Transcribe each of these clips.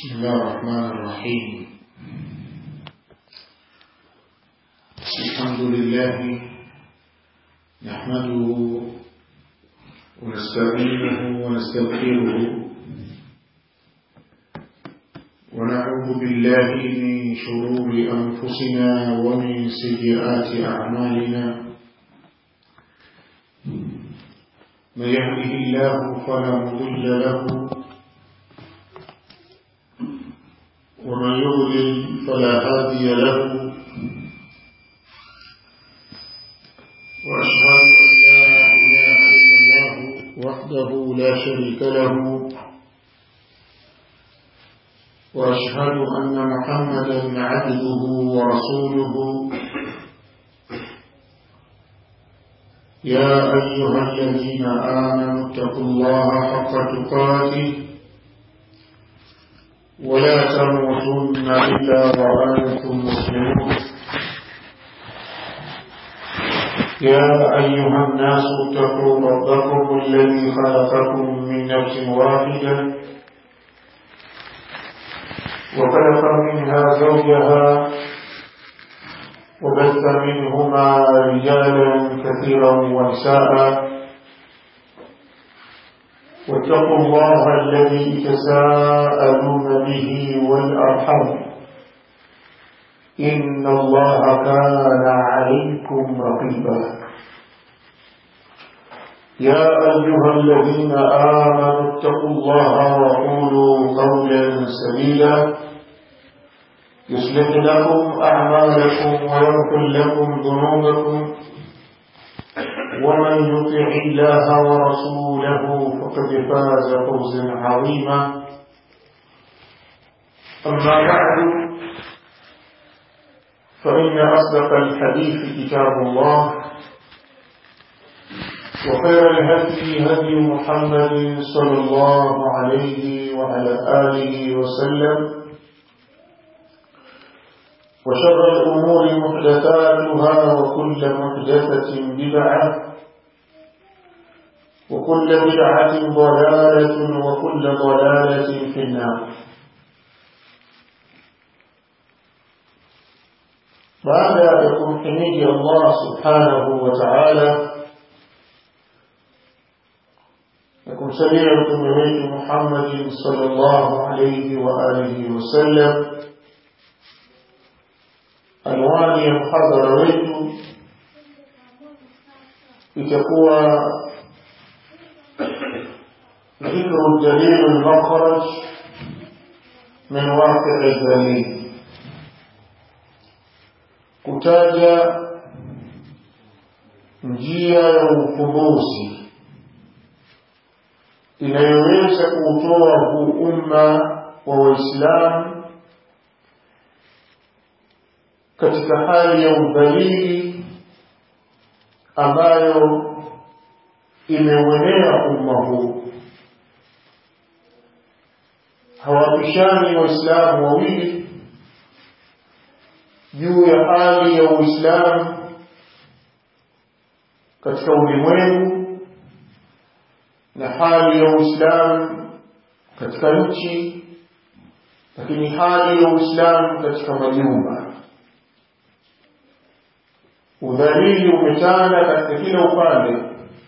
بسم الله الرحمن الرحيم الحمد لله نحمده ونستعينه ونستغفره ونعوذ بالله من شرور أنفسنا ومن سيئات أعمالنا من يهده الله فلا مضل له ومن يضلل فلا هادي له وأشهد أن لا إله إلا الله وحده لا شريك له وأشهد أن محمدا عبده ورسوله يا أيها الذين آمنوا اتقوا الله حق تقاته ولا تموتن إلا وأنتم مسلمون يا أيها الناس اتقوا ربكم الذي خلقكم من نفس واحدة وخلق منها زوجها وبث منهما رجالا كثيرا ونساء واتقوا الله الذي تساءلون به والأرحم إن الله كان عليكم رقيبا يا أيها الذين آمنوا اتقوا الله وقولوا قولا سديدا يصلح لكم أعمالكم ويغفر لكم ذنوبكم ومن يطع الله ورسوله فقد فاز فوزا عظيما أما بعد فإن أصدق الحديث كتاب الله وخير الهدي هدي محمد صلى الله عليه وعلى آله وسلم وشر الأمور محدثاتها وكل محدثة بدعة وكل بدعة ضلالة وكل ضلالة في النار بعد يكون حميد الله سبحانه وتعالى يكون سميع من محمد صلى الله عليه وآله وسلم anwani ya mhadhara wetu itakuwa ذكر دليل المخرج من واقع الدليل kutaja njia ya ufumbuzi inayoweza kuutoa huu umma wa waislamu katika hali ya udhalili ambayo imeuenea umma huu hawapishani waislamu wawili juu ya hali ya uislamu katika ulimwengu na hali ya uislamu katika nchi lakini hali ya uislamu katika majumba udhalili umetanda katika kila upande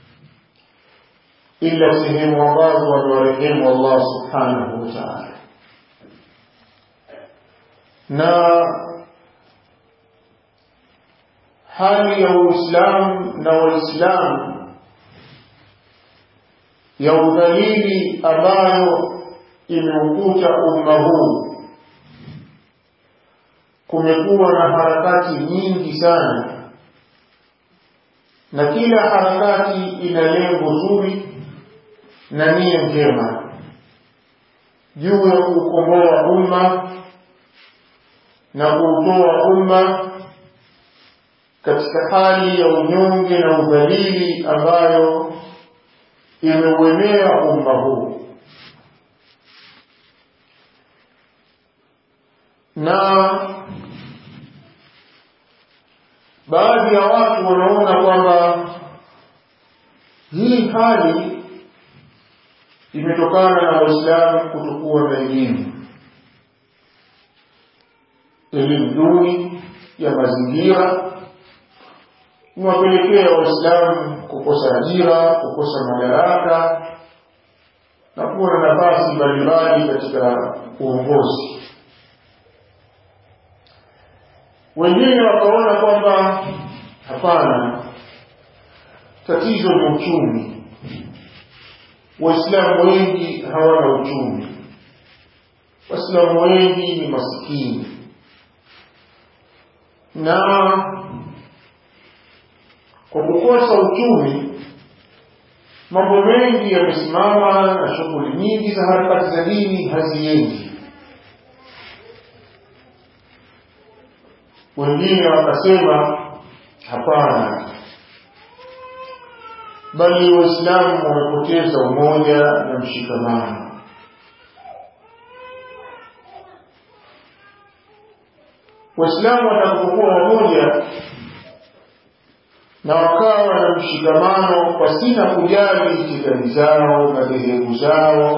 ila sehemu ambazo wamewarehemu Allah subhanahu wa ta'ala na hali ya Uislamu na Waislamu ya udhalili ambayo imeukuta umma huu kumekuwa na harakati nyingi sana na kila harakati ina lengo zuri na nia njema juu ya kuukomboa umma na kuutoa umma katika hali ya unyonge na udhalili ambayo imeuenea umma huu na baadhi ya watu wanaona kwamba hii hali imetokana na waislamu kutokuwa na elimu elimu duni ya mazingira imewapelekea waislamu kukosa ajira kukosa madaraka na kuwa na nafasi mbalimbali katika uongozi wengine wakaona kwamba hapana tatizo ni uchumi waislamu wengi hawana uchumi waislamu wengi ni masikini na kwa kukosa uchumi mambo mengi yamesimama na shughuli nyingi za harakati za dini haziendi wengine wakasema hapana bali waislamu wamepoteza umoja na mshikamano waislamu watakapokuwa wamoja na wakawa na mshikamano pasina kujali itikadi zao madhehebu zao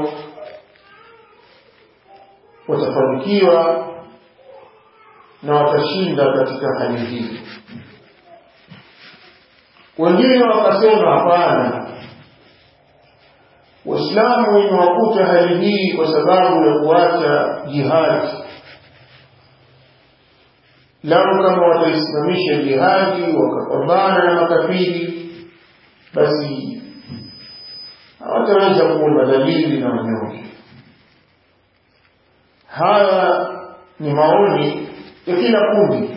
watafanikiwa na watashinda katika hali hii wengine wakasema hapana waislamu imewakuta hali hii kwa sababu ya kuacha jihadi lau kama wataisimamisha jihadi wakapambana na makafiri basi hawataweza kuwa madhalili na wanyonge haya ni maoni ya kila kundi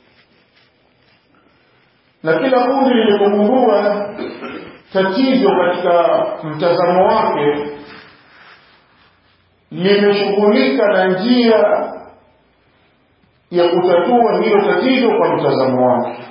na kila kundi lilipogundua tatizo katika mtazamo wake limeshughulika na njia ya kutatua hilo tatizo kwa mtazamo wake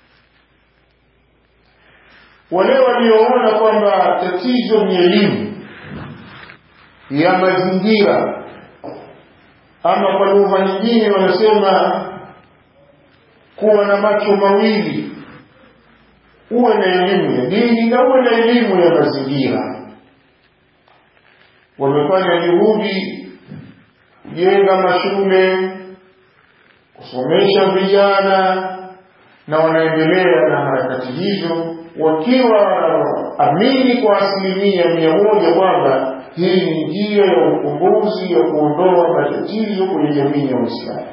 wale walioona kwamba tatizo ni elimu ya mazingira ama kwa lugha nyingine wanasema kuwa na macho mawili uwe na elimu ya dini na uwe na elimu ya mazingira wamefanya juhudi kujenga mashule kusomesha vijana na wanaendelea na harakati hizo wakiwa amini kwa asilimia mia moja kwamba hii ni njia ya ukombozi ya kuondoa matatizo kwenye jamii ya Uislamu.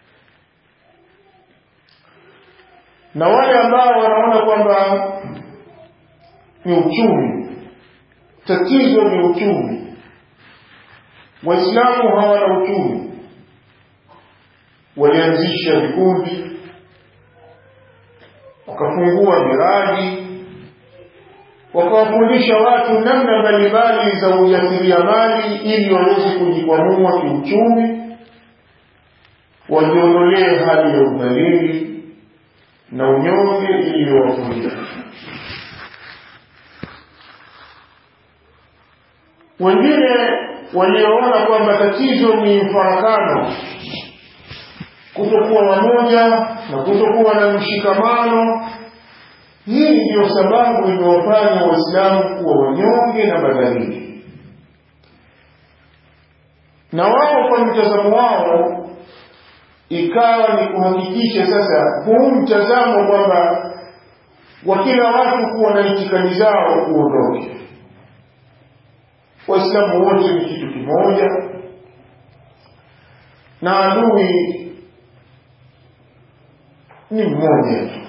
Na wale ambao wanaona kwamba ni uchumi, tatizo ni uchumi, Waislamu hawana uchumi, walianzisha vikundi, wakafungua miradi wakawafundisha watu namna mbalimbali za ujasiriamali ili waweze kujikwamua kiuchumi wajiondolee hali ya udhalili na unyonge iliyowafunika wengine walioona kwamba tatizo ni mfarakano kutokuwa wamoja na kutokuwa na mshikamano hii ndiyo sababu imewafanya waislamu kuwa wanyonge na madhalili na wao kwa mtazamo wao ikawa ni kuhakikisha sasa huu mtazamo kwamba wa kila watu kuwa na itikadi zao kuondoke waislamu wote ni kitu kimoja na adui ni mmoja tu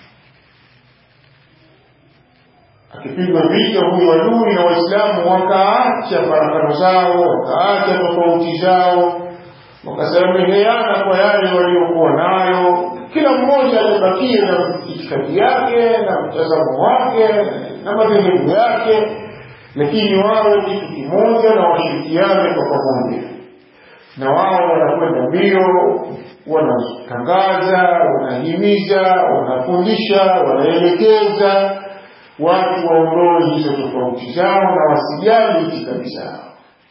akipigwa vita huyu adui na waislamu wakaacha farakano zao wakaacha tofauti zao wakasameheana kwa yale waliokuwa nayo kila mmoja alibakie na itikadi yake na mtazamo wake na madhehebu yake lakini wawe kitu kimoja na washirikiane kwa pamoja na wao wanakwenda mbio wanatangaza wanahimiza wanafundisha wanaelekeza watu waondoe hizo tofauti zao na wasijali itikadi zao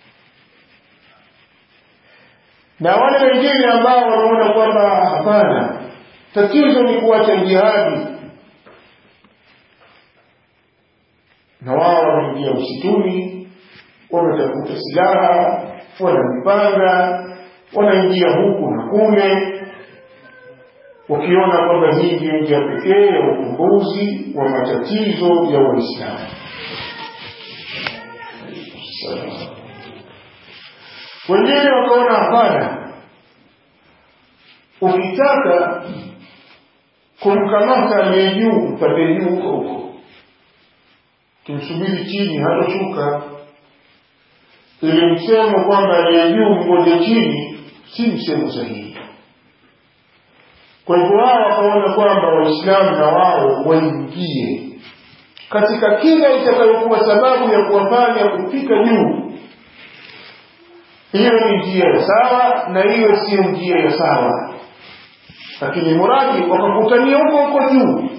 na wale wengine ambao wanaona kwamba hapana tatizo ni kuacha jihadi na wao wameingia msituni wametafuta silaha wanajipanga wanaingia huku na kule wakiona kwamba hii ndio njia pekee ya ufumbuzi wa matatizo ya Waislamu. Wengine wakaona hapana, ukitaka kumkamata aliye juu mpate juu huko huko, kimsubiri chini hatoshuka. Ili msemo kwamba aliye juu mgoje chini si msemo sahihi. Kwa hivyo wao wakaona kwamba Waislamu na wao waingie katika kila itakayokuwa sababu ya kuwafanya kufika juu. Hiyo ni njia ya sawa na hiyo siyo njia ya sawa, lakini muradi wakakutania huko huko juu.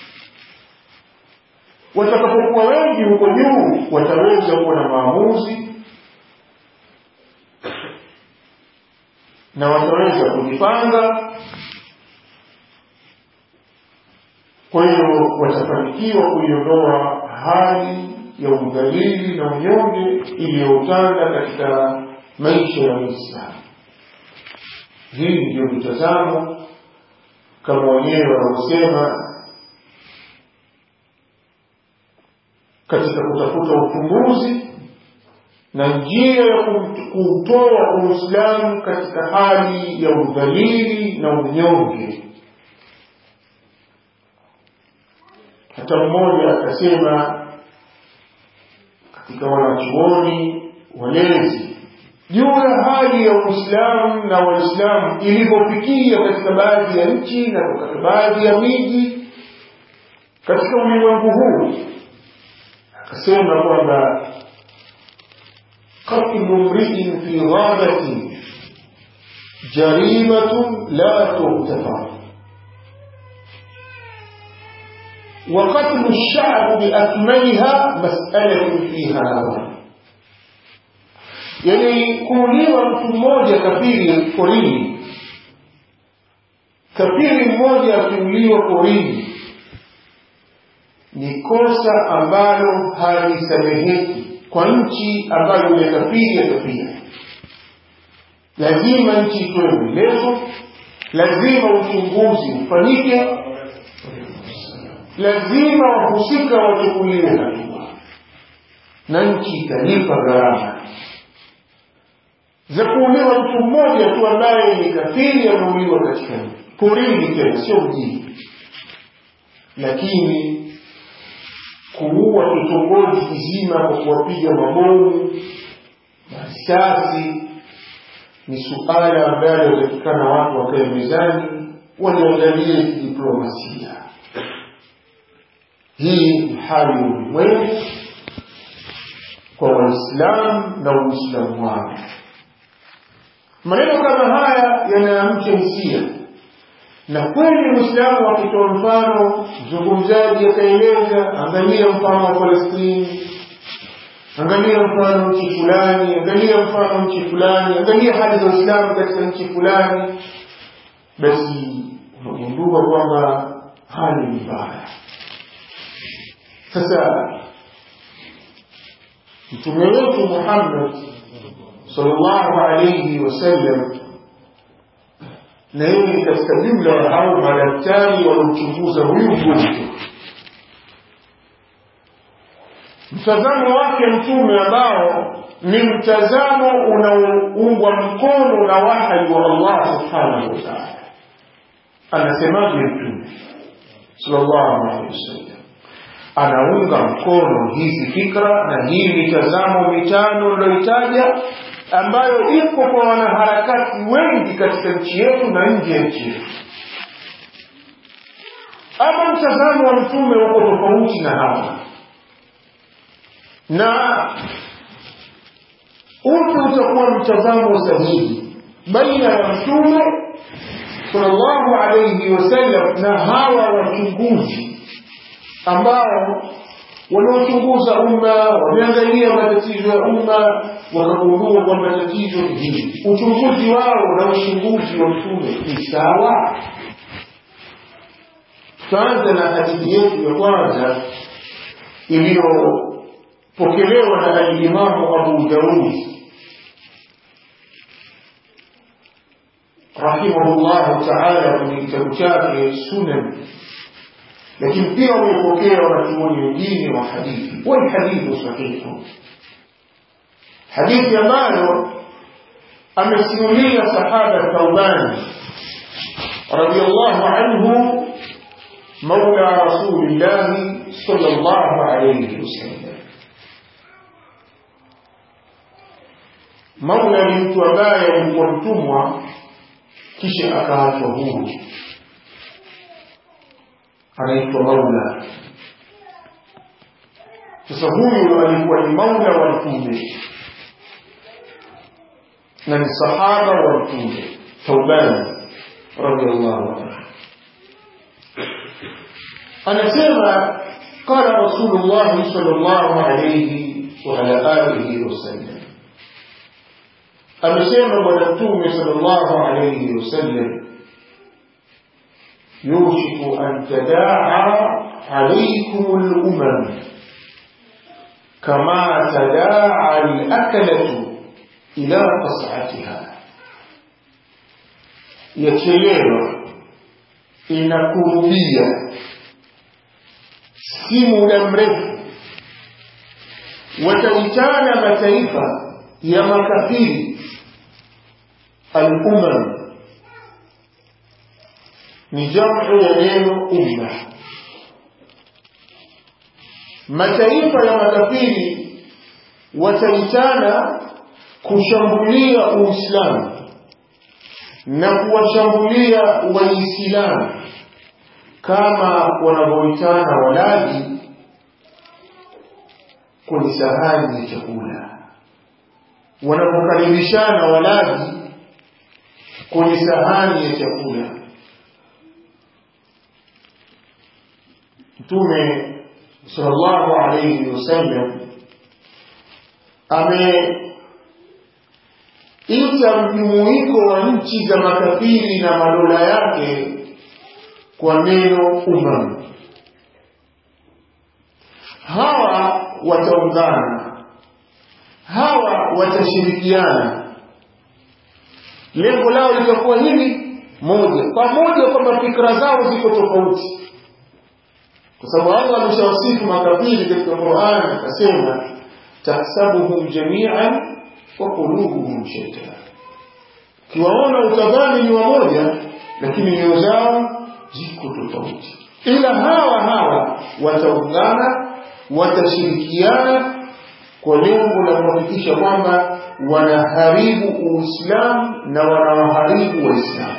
Watakapokuwa wengi huko juu, wataweza kuwa na maamuzi na wataweza kujipanga kwa hiyo watafanikiwa kuiondoa hali ya udhalili na unyonge iliyotanda katika maisha ya Uislamu. Hii ndiyo mitazamo kama wenyewe wanaosema katika kutafuta ufumbuzi na njia ya kuutoa Uislamu katika hali ya udhalili na unyonge. hata mmoja akasema katika wanachuoni walezi juu ya hali ya Uislamu na Waislamu ilivyofikia katika baadhi ya nchi na katika baadhi ya miji katika ulimwengu huu, akasema kwamba qatlu mriin fi ghabatin jarimatun la tughtafaru وقتل الشعب بأكملها مسألة فيها نظر yani kuuliwa mtu mmoja kafiri porini kafiri mmoja akiuliwa porini ni kosa ambalo halisameheki kwa nchi ambayo ile kafiri yatapia lazima nchi itoe maelezo lazima uchunguzi ufanyike lazima wahusika wachukuliwe hatua na nchi italipa gharama za kuuliwa mtu mmoja tu ambaye ni kafiri ameuliwa katika porini tena sio mjini lakini kuua kitongoji kizima kwa kuwapiga mabomu na risasi ni suala ambalo yatakikana watu wakae mezani waliangalie kidiplomasia hii ni hali ya ulimwengu kwa waislamu na uislamu wao maneno kama haya yanayamcha hisia na kweli mwislamu akitoa mfano mzungumzaji akaeleza angalia mfano wa palestini angalia mfano nchi fulani angalia mfano nchi fulani angalia hali za uislamu katika nchi fulani basi unagundua kwamba hali ni mbaya sasa mtume wetu muhammad sallallahu alayhi wasallam na yeye ni katika jumla ya hao madaktari waliomchunguza huyu mgonjwa mtazamo wake mtume ambao ni mtazamo unaoungwa mkono na wahayi wa allah subhanahu wa taala anasemaje mtume sallallahu alaihi wasallam anaunga mkono hizi fikra na hii mitazamo mitano niliyoitaja ambayo iko kwa wanaharakati wengi katika nchi yetu na nje ya nchi yetu ama mtazamo wa mtume uko tofauti na hawa na upi utakuwa mtazamo sahihi baina ya mtume sallallahu alayhi wasallam na hawa wachunguzi ambao wanaochunguza umma wameangalia matatizo ya umma wakagundua kwamba tatizo ni hili uchunguzi wao na uchunguzi wa mtume ni sawa tutaanza na hadithi yetu ya kwanza iliyopokelewa na alimamu abu daud rahimahullahu taala kwenye kitabu chake Sunan, lakini pia wamepokea wanachuoni wengine wa hadithi, wa hadithu sahihu, hadithi ambayo amesimulia sahaba Thauban radiyallahu anhu مولى رسول الله صلى الله عليه وسلم Maula ni mtu ambaye alikuwa mtumwa kisha akaachwa huru, anaitwa Maula. Sasa huyu alikuwa ni Maula wa Mtume na ni sahaba wa Mtume Thauban radhiallahu anhu anasema qala rasulullah sallallahu alayhi wa ala alihi wasallam amesema bwana mtume sallallahu alayhi wasallam yushiku an tadaa alaykum al-umam kama tadaa al-akalatu ila qas'atiha yachelewa inakurubia si muda mrefu wataitana mataifa ya makafiri al-umam ni jamu ya neno umma mataifa ya makafiri wataitana kushambulia uislamu na kuwashambulia waislamu kama wanavyoitana walaji kwenye sahani ya chakula wanapokaribishana walaji kwenye sahani ya chakula mtume sallallahu alayhi wasallam ameita mjumuiko wa nchi za makafiri na madola yake kwa neno umam. Hawa wataungana, hawa watashirikiana, lengo lao litakuwa hili moja, pamoja kwamba fikra zao ziko tofauti, kwa sababu Allah ameshawasifu makafiri katika Qur'an akasema, tahsabuhum jami'an wa qulubuhum shatta, kiwaona utadhani ni wamoja, lakini nyoyo zao ziko tofauti, ila hawa hawa wataungana, watashirikiana kwa lengo la kuhakikisha kwamba wanaharibu Uislamu na wanawaharibu Waislamu.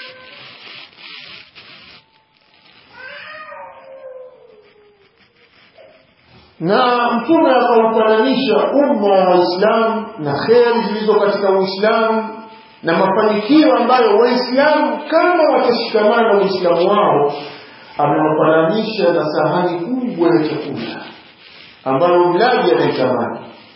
na mtume akaufananisha umma wa Waislamu na kheri zilizo katika Uislamu na mafanikio ambayo Waislamu kama watashikamana Uislamu wao, amewafananisha na sahani kubwa ya chakula ambayo mlaji anaitamani.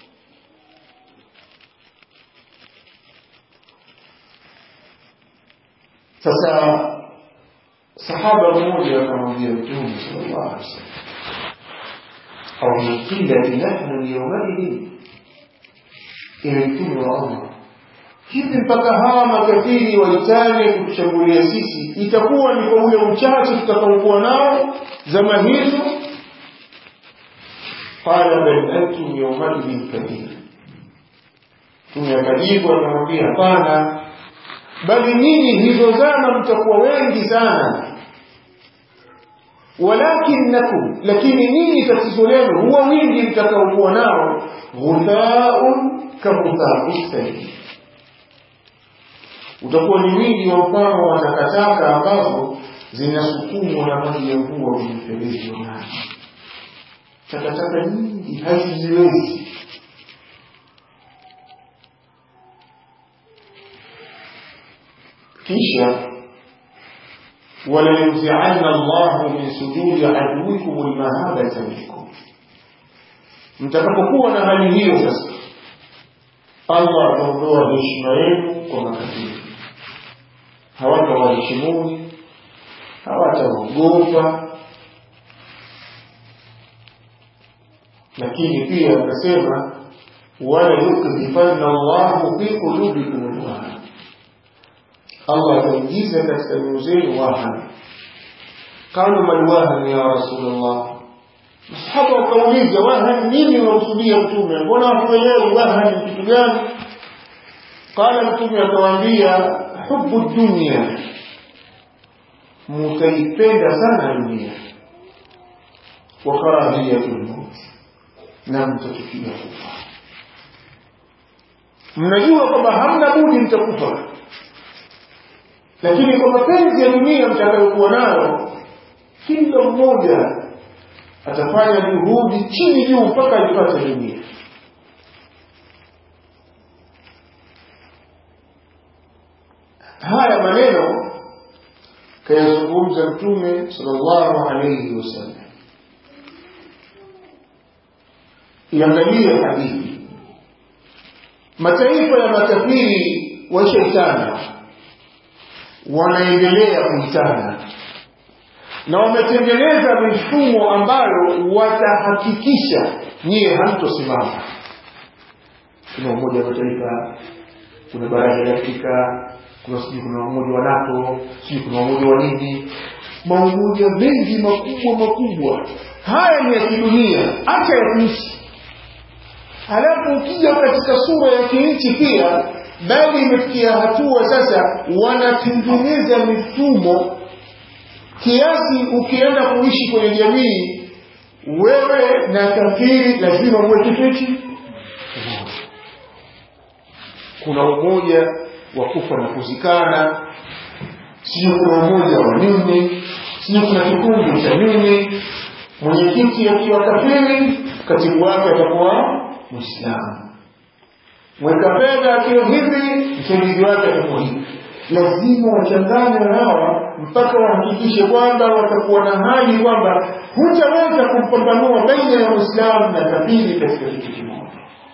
Sasa sahaba mmoja akamwambia Mtume sallallahu alaihi wasallam, au min qillati nahnu yawmaidin, ewe Mtume wa Allah hivi mpaka hawa makafiri waitane kutushambulia sisi, itakuwa ni kwa ule uchache tutakaokuwa nao zama hizo? Qala bal antum yawmaidhin kathir, Mtume akajibu akamwambia, hapana, bali nyinyi hizo zama mtakuwa wengi sana walakinnakum, lakini nyinyi tatizo lenu huwa wingi mtakaokuwa nao, ghuthaun kaghuthaui sayyi utakuwa ni wingi wa mfano wa takataka ambazo zinasukumwa na maji ya mvua kwenye mfereji wa maji. Takataka nyingi hazijiwezi. Kisha walayunzianna Allahu min sujudi aduwikum almahabata minkum, mtakapokuwa na hali hiyo sasa, Allah ataondoa heshima yenu kwa makafiri hawatawaheshimuni, hawataogopa. Lakini pia akasema wala yukdhifanna Allahu fi qulubikum alwahn, Allah ataingiza katika nyoyo zenu wahan qalu man wahan ya rasulullah masahaba wakauliza wahan nini unakusudia mtume mbona hatuelewi wahan ni kitu gani qala mtume akawaambia hubu dunia mutaipenda sana dunia wa karahiyatul maut na mtachukia kufa mnajua kwamba hamna budi mtakufa lakini kwa mapenzi ya dunia mtakayokuwa nayo kila mmoja atafanya juhudi chini juu mpaka aipate dunia haya maneno kayazungumza mtume sallallahu alayhi wasallam iangalie hadithi mataifa ya makafiri washaitana wanaendelea kuitana na wametengeneza mifumo ambayo watahakikisha nyie hamtosimama kuna umoja wa mataifa kuna baraza la afrika kuna sijui kuna umoja wa nato sijui kuna umoja wa nini maumoja mengi makubwa makubwa haya ni ya kidunia hata ya kiishi halafu ukija katika sura ya kinchi pia bali imefikia hatua sasa wanatengeneza mifumo kiasi ukienda kuishi kwenye jamii wewe na kafiri lazima muwe kifiti kuna umoja wa kufa na kuzikana sijui kuna umoja wa nini sijui kuna kikundi cha nini mwenyekiti akiwa kafiri katibu wake atakuwa mwislamu mweka fedha akiwa hivi msaidizi wake atakuwa hivi lazima wachangane hawa mpaka wahakikishe kwamba watakuwa na hali kwamba hutaweza kumpambanua baina ya mwislamu na kafiri katika kitu kimoja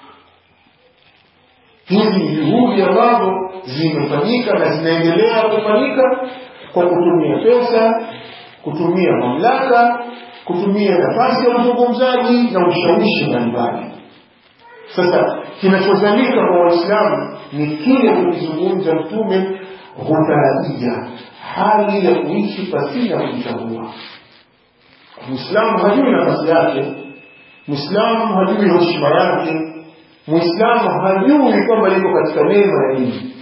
hizi ni juhudi ambazo zimefanyika na zinaendelea kufanyika kwa kutumia pesa kutumia mamlaka kutumia nafasi ya uzungumzaji na ushawishi mbalimbali sasa kinachozalika kwa waislamu ni kile kukizungumza mtume hutarajia hali ya kuishi pasina kujitambua mwislamu hajui nafasi yake mwislamu hajui heshima yake mwislamu hajui kwamba yuko katika neema ya dini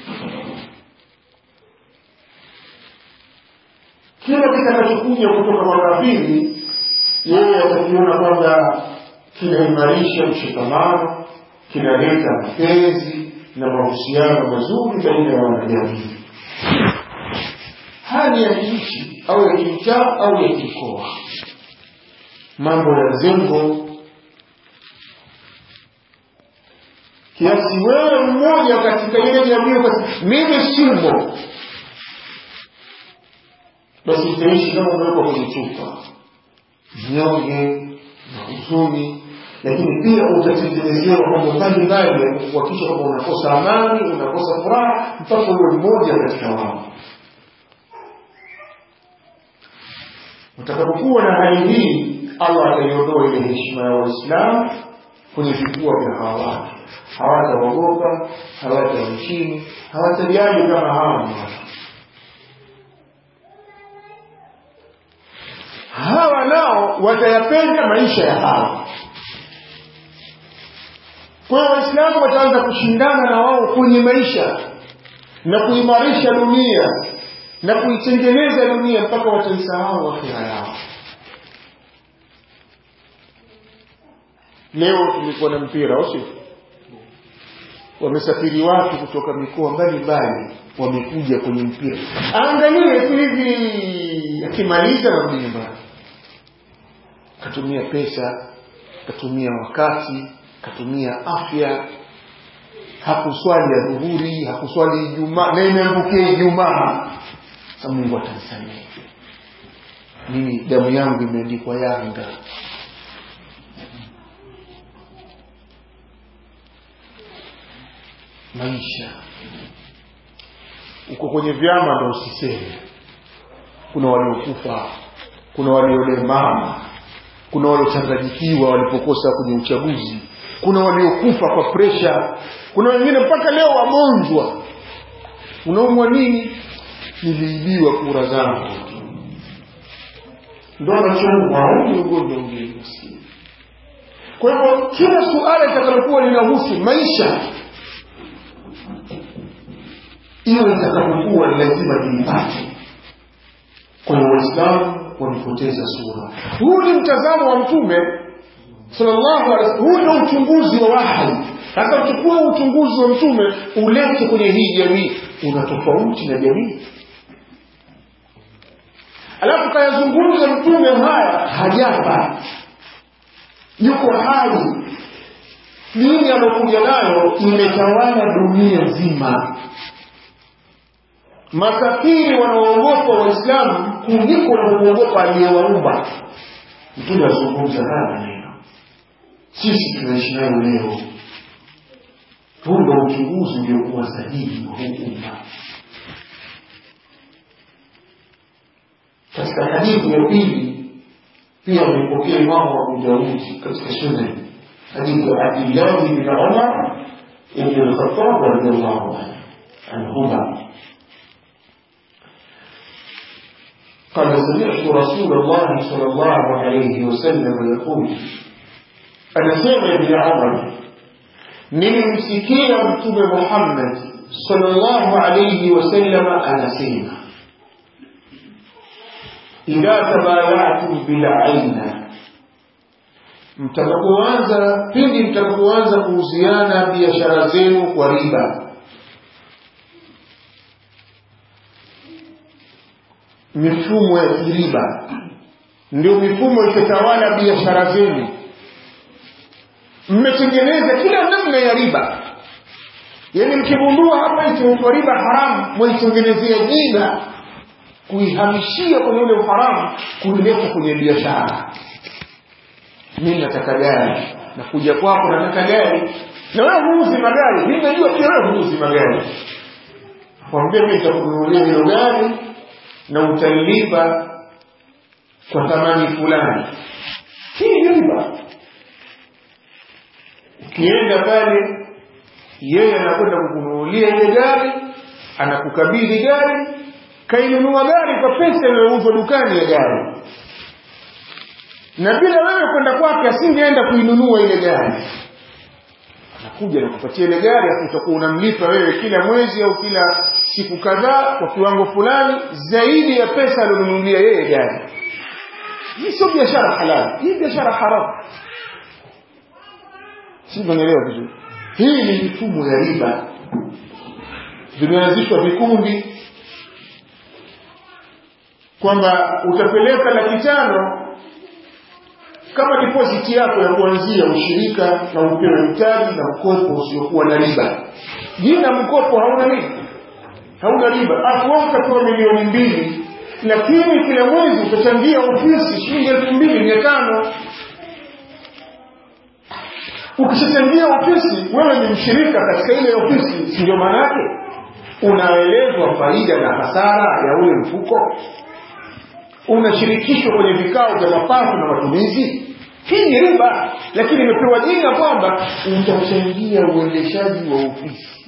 kila kitakachokuja kutoka kwa kafiri yeye atakiona kwamba kinaimarisha mshikamano kinaleta mapenzi na mahusiano mazuri baina ya wanajamii hali ya kiishi au ya kimtaa au ya kikoa mambo ya zengo kiasi wewe mmoja katika ile jamii mimi simo basi utaishi kama umewekwa kwenye chupa nyonge na huzuni lakini pia utatengenezewa mambo mbalimbali ya kuhakikisha kwamba unakosa amani unakosa furaha mpaka uwe mmoja katika wao utakapokuwa na hali hii allah ataiondoa ile heshima ya waislamu kwenye vifua vya hawa watu hawataogopa hawataheshimu hawatajali kama hawa ni watu hawa nao watayapenda maisha ya hawa kwa hiyo waislamu wataanza kushindana na wao kwenye maisha na kuimarisha dunia na kuitengeneza dunia mpaka wataisahau akhira yao leo tulikuwa na mpira au sio wamesafiri watu kutoka mikoa mbalimbali wamekuja kwenye mpira angalie tu hivi akimaliza narudi nyumbani katumia pesa katumia wakati katumia afya hakuswali ya dhuhuri hakuswali ijumaa na imeangukia ijumaa sa mungu atanisamehe mimi damu yangu imeandikwa yanga maisha uko kwenye vyama ndo usiseme kuna waliokufa kuna waliolemaa kuna waliochanganyikiwa walipokosa kwenye uchaguzi kuna waliokufa kwa presha kuna wengine mpaka leo wagonjwa unaumwa nini niliibiwa kura zangu ndo anachomwa au ni ugonjwa ule maskini kwa hivyo kila suala litakalokuwa linahusu maisha iwe litakapokuwa ni lazima lilipate kwa hiyo waislamu walipoteza sura huu ni mtazamo wa mtume sallallahu alaihi wasallam huu ndio uchunguzi wa wahi sasa uchukue uchunguzi wa mtume ulete kwenye hii jamii una tofauti na jamii alafu kayazungumza mtume haya hajafa yuko hai dini alokuja nayo imetawala dunia nzima makafiri wanaoogopa waislamu kuliko wanaoogopa aliyewaumba mtume azungumza haya maneno sisi tunaishi nayo leo huu ndo uchunguzi uliokuwa sahihi wa huu umma katika hadithi ya pili pia amepokea imamu abu daudi katika sunan hadithi ya abdillahi bin umar ibn lkhatab radiallahu anhuma قال سمعت رسول الله صلى الله عليه وسلم يقول أنا سمع ابن عمر nilimsikia mtume muhammad salllahu alaihi wasalama anasema idha tabayatum bilaina mtakapoanza pindi mtakapoanza kuhusiana biashara zenu kwa riba mifumo ya kiriba ndio mifumo ikitawala biashara zenu mmetengeneza kila namna ya riba yaani mkigundua hapa itaitwa riba haramu mwaitengenezea jina kuihamishia kwenye ule uharamu kuileta kwenye biashara mi nataka gari nakuja kwako nataka gari na wewe huuzi magari mi najua pia wewe huuzi magari kwambia mi nitakununulia hilo gari na utalilipa kwa thamani fulani hii ni riba ukienda pale yeye anakwenda kukununulia ile gari anakukabidhi gari kainunua gari kwa pesa inayouzwa dukani ya gari na bila wewe kwenda kwake asingeenda kuinunua ile gari anakuja nakupatia ile gari afu utakuwa unamlipa wewe kila mwezi au kila siku kadhaa kwa kiwango fulani zaidi ya pesa alionunulia yeye gari hii sio biashara halali hii biashara haramu si tunaelewa vizuri hii ni mifumo ya riba vimeanzishwa vikundi kwamba utapeleka laki tano kama deposit yako ya kuanzia ushirika na upewe mtaji na mkopo usiokuwa na riba jina mkopo hauna riba hauna riba afu wewe utapewa milioni mbili lakini kila mwezi utachangia ofisi shilingi elfu mbili mia tano ukishachangia ofisi wewe ni mshirika katika ile ofisi si ndio maana yake unaelezwa faida na hasara ya ule mfuko unashirikishwa kwenye vikao vya mapato na matumizi hii ni riba lakini imepewa jina kwamba utachangia uendeshaji wa ofisi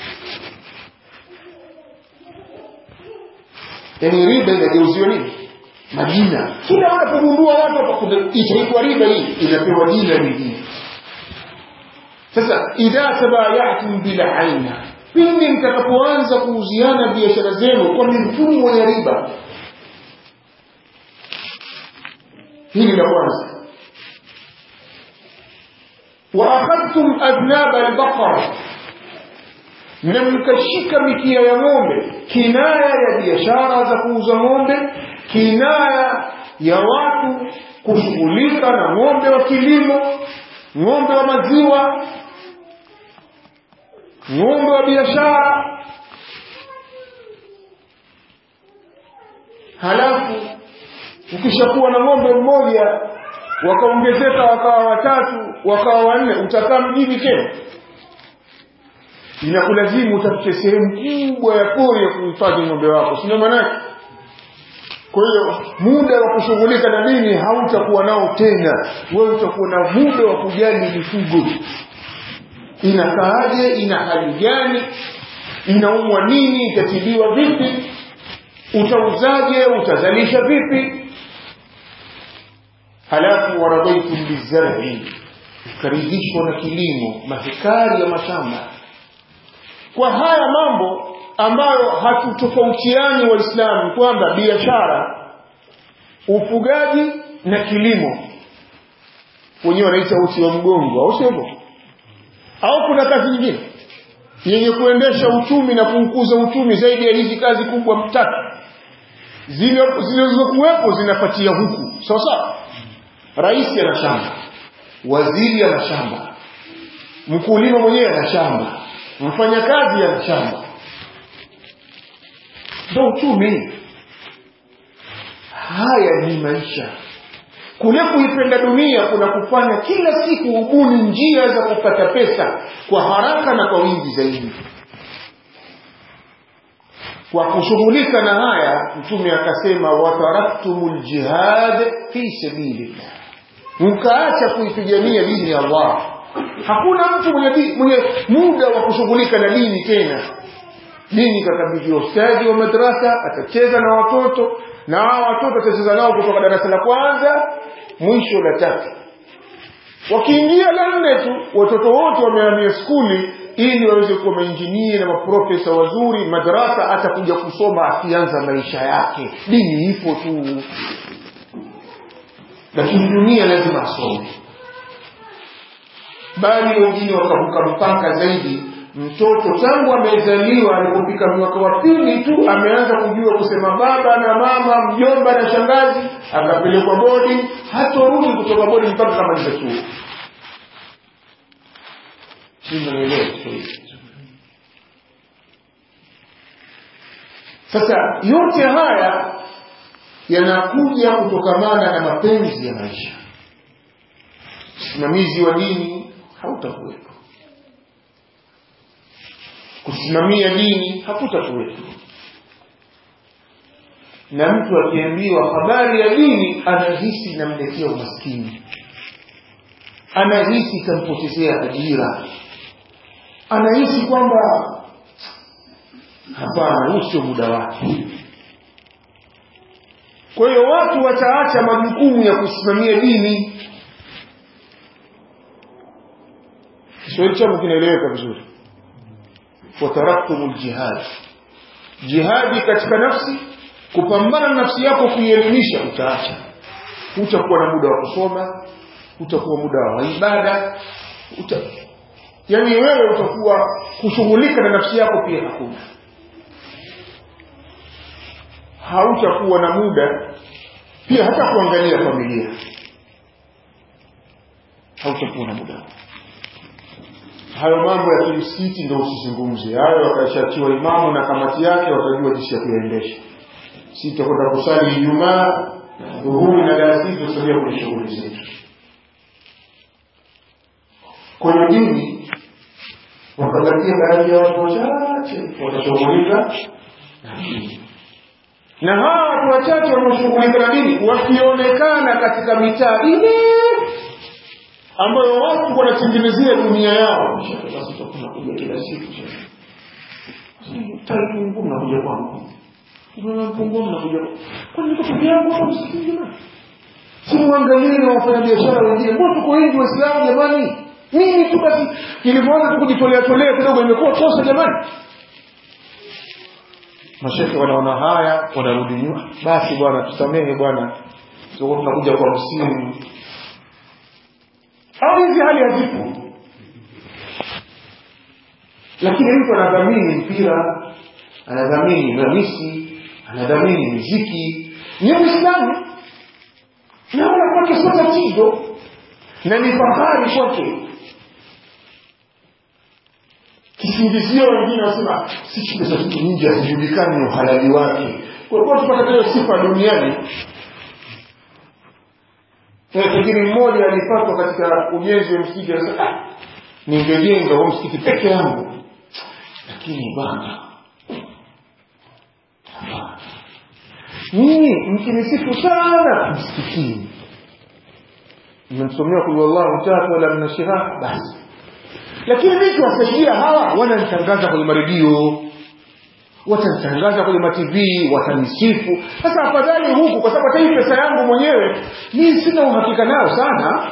yaani riba inageuziwa nini majina kila unapogundua watu itaitwa riba hii inapewa jina lingine sasa idha tabayatum bilaina pindi mtakapoanza kuuziana biashara zenu kwa mifumo ya riba hili la kwanza waakhadhtum adnaba albaqara na mkashika mikia ya ng'ombe kinaya ya biashara za kuuza ng'ombe kinaya ya watu kushughulika na ng'ombe wa kilimo ng'ombe wa maziwa ng'ombe wa biashara halafu ukishakuwa na ng'ombe mmoja wakaongezeka wakawa watatu wakawa wanne utakaa mjini tena inakulazimu utafute sehemu kubwa ya pori ya kuhifadhi ng'ombe wako sindio maanake kwa hiyo muda wa kushughulika na dini hautakuwa nao tena wewe utakuwa na muda wa kujali mifugo inakaaje ina hali gani inaumwa nini itatibiwa vipi utauzaje utazalisha vipi halafu waradaitum bizar'i karidhishwa na kilimo mahekari ya mashamba kwa haya mambo ambayo hatutofautiani waislamu kwamba biashara ufugaji na kilimo wenyewe wanaita uti wa mgongo au sio hivyo au kuna kazi nyingine yenye kuendesha uchumi na kuukuza uchumi zaidi ya hizi kazi kubwa tatu zilizokuwepo zinapatia huku sawa sawa rais ana shamba waziri ana shamba mkulima mwenyewe ana shamba mfanyakazi ana shamba ndo uchumi haya ni maisha kule kuipenda dunia kuna kufanya kila siku ubuni njia za kupata pesa kwa haraka na kwa wingi zaidi kwa kushughulika na haya mtume akasema wataraktumul jihad fi sabilillah mkaacha kuipigania dini ya Allah hakuna mtu mwenye, di, mwenye muda wa kushughulika na dini tena dini kakabidhiwa ustadi wa madrasa atacheza na watoto na hao watoto atacheza nao kutoka darasa la kwanza mwisho la tatu wakiingia la nne tu watoto wote wamehamia skuli ili waweze kuwa mainjinia na maprofesa wazuri madarasa atakuja kusoma akianza maisha yake dini ipo tu lakini dunia lazima asome bali wengine wakavuka mpaka zaidi mtoto tangu amezaliwa alipofika mwaka wa pili tu ameanza kujua kusema baba na mama mjomba na shangazi akapelekwa bodi hatorudi kutoka bodi mpaka kamaliza chuo sasa yote haya yanakuja kutokamana na mapenzi ya maisha usimamizi wa dini hautakuwepo kusimamia dini hakutakuwepo na mtu akiambiwa habari ya dini anahisi inamletea umaskini anahisi itampotezea ajira anahisi kwamba hapana huu sio muda wake kwa hiyo watu wataacha majukumu ya kusimamia dini kiswahili changu kinaeleweka vizuri wataraktumu ljihad jihadi katika nafsi kupambana na nafsi yako kuielimisha utaacha hutakuwa na muda wa kusoma hutakuwa muda wa ibada uta... yaani wewe utakuwa kushughulika na nafsi yako pia hakuna hautakuwa na muda pia hata kuangalia familia hautakuwa na muda hayo mambo ya kimsikiti ndio usizungumze hayo wakashatiwa imamu na kamati yake watajua jinsi ya kuyaendesha si tutakwenda kusali ijumaa dhuhuri na dalasii tutasalia kwenye shughuli zetu kwenye dini wakabakia baadhi ya watu wachache watashughulika na dini na hawa watu wachache wanaoshughulika na dini wakionekana katika mitaa ile ambayo watu wanatengenezea dunia yao basi tunakuja kila siku taifungu mnakuja kwangu mpungu mnakuja kwani niko peke yangu hapa msikini jamani si mwangalie na wafanya biashara wengine mbona tuko wengi waislamu jamani mimi tu basi ilivyoanza tu kujitolea tolea kidogo imekuwa kosa jamani mashehe wanaona haya wanarudi nyuma basi bwana tusamehe bwana tuko tunakuja kwa msimu au hizi hali hazipo lakini mtu anadhamini mpira anadhamini ramisi anadhamini muziki ni uislamu naona kwake sio tatizo na ni fahari kwake kisingizio wengine wasema sisi pesa zetu nyingi hazijulikani uhalali wake kwa kuwa tupata hiyo sifa duniani pengine mmoja alipatwa katika ujenzi wa msikiti anasema ah, ningejenga huo msikiti peke yangu lakini bwana nyinyi mkinisifu sana msikitini mmemsomea kulu wallahu tatu wala mnashiraha basi lakini mimi kiwasaidia hawa wananitangaza kwenye maredio watanitangaza kwenye matv watanisifu sasa afadhali huku kwa sababu hata hii pesa yangu mwenyewe mii sina uhakika nayo sana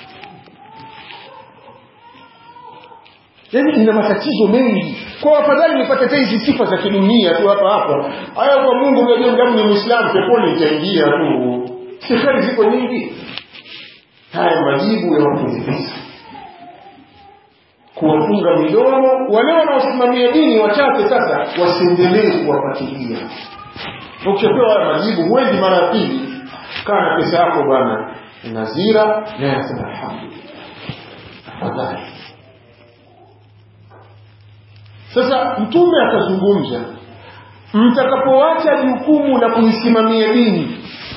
yaani ina matatizo mengi kwa afadhali nipate ta hizi sifa za kidunia tu hapa hapa haya kwa mungu unajua mdamu ni mwislamu peponi itaingia tu sifari ziko nyingi haya majibu ya watu wenye pesa kuwafunga midomo wale wanaosimamia dini wachache sasa wasiendelee kuwapatilia ukishapewa haya majibu huendi mara ya pili kaa na pesa yako bwana nazira naye anasema alhamdulillah afadhali sasa mtume akazungumza mtakapoacha jukumu la kuisimamia dini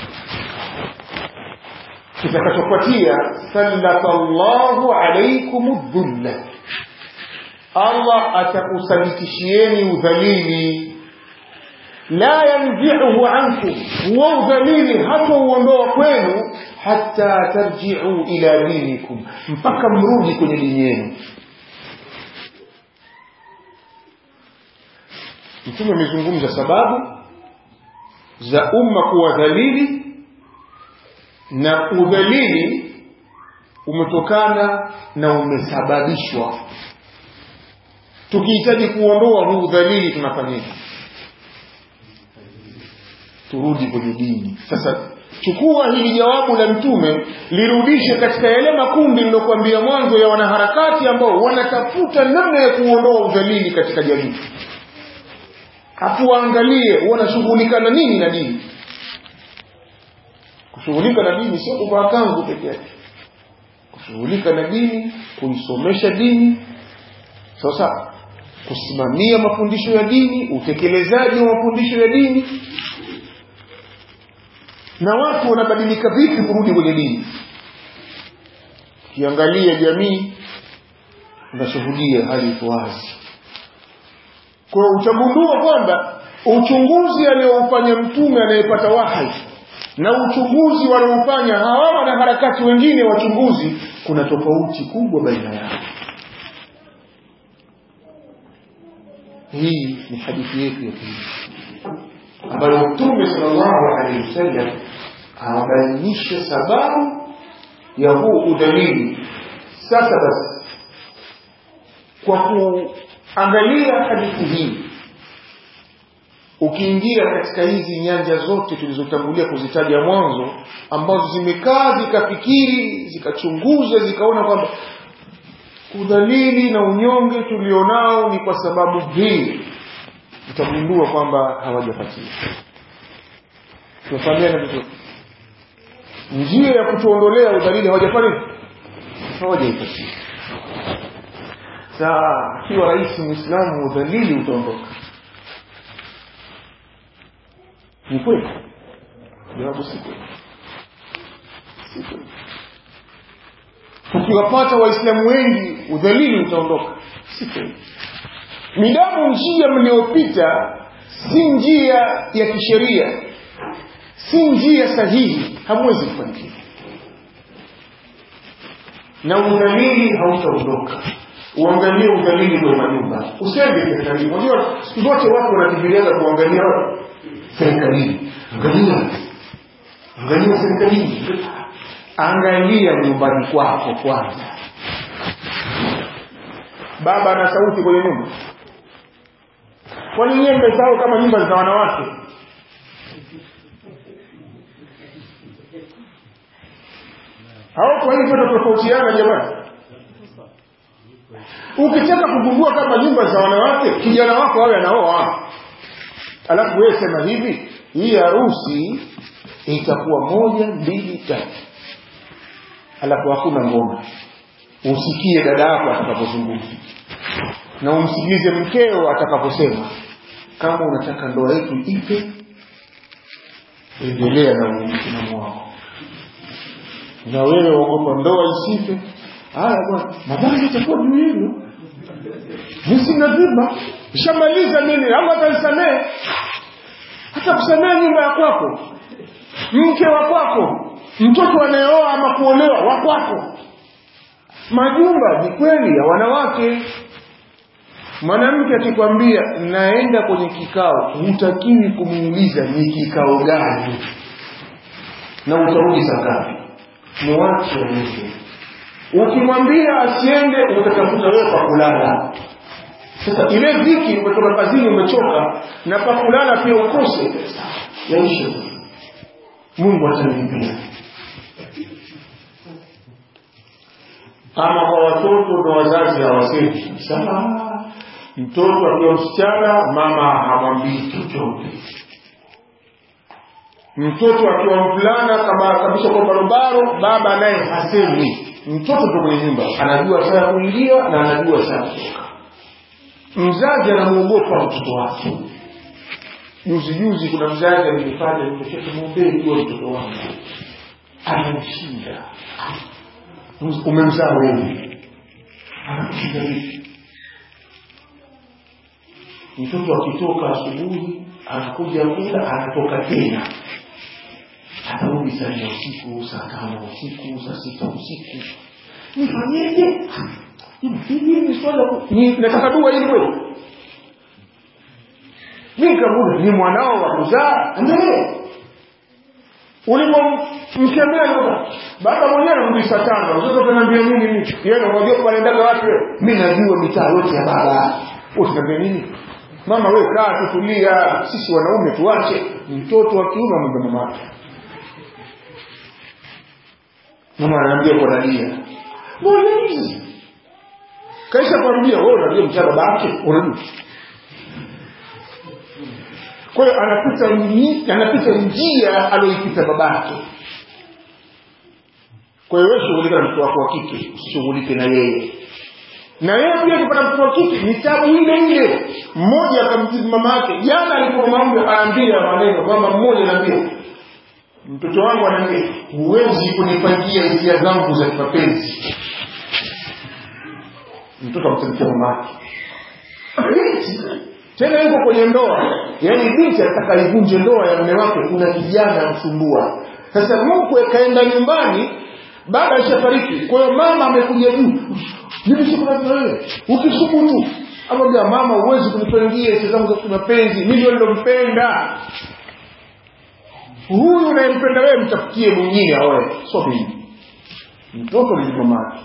kitakachofuatia sallata llahu alaikum dhulla allah atakusalitishieni udhalili la yanziuhu ankum huwa udhalili hatauondoa kwenu hata tarjiu ila dinikum mpaka mrudi kwenye dini yenu mtume amezungumza sababu za umma kuwa dhalili na udhalili umetokana na umesababishwa tukihitaji kuondoa huu udhalili tunafanyaje turudi kwenye dini sasa chukua hili jawabu la mtume lirudishe katika yale makundi nilokuambia mwanzo ya wanaharakati ambao wanatafuta namna ya kuondoa udhalili katika jamii hafu waangalie wanashughulika na nini na dini kushughulika na dini sio kuvaa kanzu peke yake kushughulika na dini kuisomesha dini sasa kusimamia mafundisho ya dini utekelezaji wa mafundisho ya dini na watu wanabadilika vipi kurudi kwenye dini ukiangalia jamii unashuhudia hali iko wazi kwa hiyo utagundua kwamba uchunguzi aliyoufanya mtume anayepata wahai na uchunguzi wanaofanya hawa wanaharakati wengine wachunguzi kuna tofauti kubwa baina yao hii ni hadithi yetu ya pili ambayo mtume salllahu alehi wasallam anabainisha sababu ya huu udhalili sasa basi kwa kuangalia hadithi hii ukiingia katika hizi nyanja zote tulizotangulia kuzitaja mwanzo ambazo zimekaa zikafikiri zikachunguza zikaona kwamba udhalili na unyonge tulionao ni kwa sababu hii utagundua kwamba hawajapatia tunafahamiana vizuri njia ya kutuondolea udhalili hawajafanya hawajaipatia saa akiwa rais mwislamu udhalili utaondoka ni kweli jawabu si kweli si kweli ukiwapata waislamu wengi udhalili utaondoka si kweli midamu njia mliyopita si njia ya kisheria si njia sahihi hamwezi kufanikiwa na udhalili hautaondoka uangalie udhalili kwenye majumba usende serikalini unajua siku zote watu wanakimbiliaga kuangalia serikalini angalia angalia serikalini angalia nyumbani kwako kwanza baba ana sauti kwenye nyumba kwani nyiwe mmesahau kama nyumba za wanawake au kwa hivyo tofautiana jamani ukitaka kugundua kama nyumba za wanawake kijana wako awe anaoa alafu wewe sema hivi hii harusi itakuwa moja mbili tatu alafu hakuna ngoma usikie dada yako atakapozungumza na umsikilize mkeo atakaposema kama unataka ndoa yetu ipe endelea na msimamo wako na wewe waogopa ndoa isipe haya bwana madhambi itakuwa juu yenu mi sina dhima ishamaliza mimi au atanisamehe hata kusamehe nyumba ya kwako mke wa kwako mtoto anayeoa ama kuolewa wa kwako majumba ni kweli ya wanawake mwanamke akikwambia naenda kwenye kikao hutakiwi kumuuliza ni kikao gani na utarudi saa ngapi mwache nje ukimwambia asiende utatafuta wewe pa kulala sasa ile dhiki umetoka kazini umechoka na pa kulala pia ukose yaisha mungu atanilipia ama kwa watoto na wazazi hawasemi sasa mtoto akiwa msichana mama hamwambii chochote mtoto akiwa mvulana kama kabisa kwa barobaro baba naye hasemi mtoto ndo kwenye nyumba anajua saa ya kuingia na anajua saa ya kutoka mzazi anamwogopa mtoto wake juzi juzi kuna mzazi alinifanya nimeketi mwombee jua mtoto wangu anamshinda umemzaa wewe anakushinda vipi mtoto akitoka asubuhi anakuja kula anatoka tena atarudi saa nne usiku saa tano usiku saa sita usiku nifanyeje hili swala nataka dua ili kweli mi nikamuda ni mwanao wa kuzaa endelee ulipomkemea baba mwenyewe anarudi saa tano sasa utaniambia nini mimi yeye unajua panaendaga wapi wewe mimi najua mitaa yote ya baba utaniambia nini mama wewe kaa tutulia sisi wanaume tuache mtoto wa kiume amwambia mamake mama anaambia kwa dalia mbona hizi kaisha kwambia wewe unajua mcha babake unajua kwa hiyo anapita anapita njia aliyoipita babake kwa hiyo wewe shughulika na mtoto wako wa kike usishughulike na yeye na yeye pia akipata mtoto wa kike ni tabu ile ile mmoja akamjibu mama yake jana alikuwa mama anaambia maneno mama mmoja anaambia mtoto wangu anaambia huwezi kunipangia hisia zangu za kimapenzi mtoto amtamkia mama yake tena yuko kwenye ndoa yaani binti anataka ivunje ndoa ya mme wake kuna kijana amsumbua sasa mkwe kaenda nyumbani baba ashafariki kwa hiyo mama amekuja juu mimi sikuna wewe ukisubutu amwambia mama huwezi kunipangia hisia zangu za kimapenzi mimi ndio nilompenda huyu unayempenda wewe mtafutie mwingine aoe sio mimi mtoto ni mamake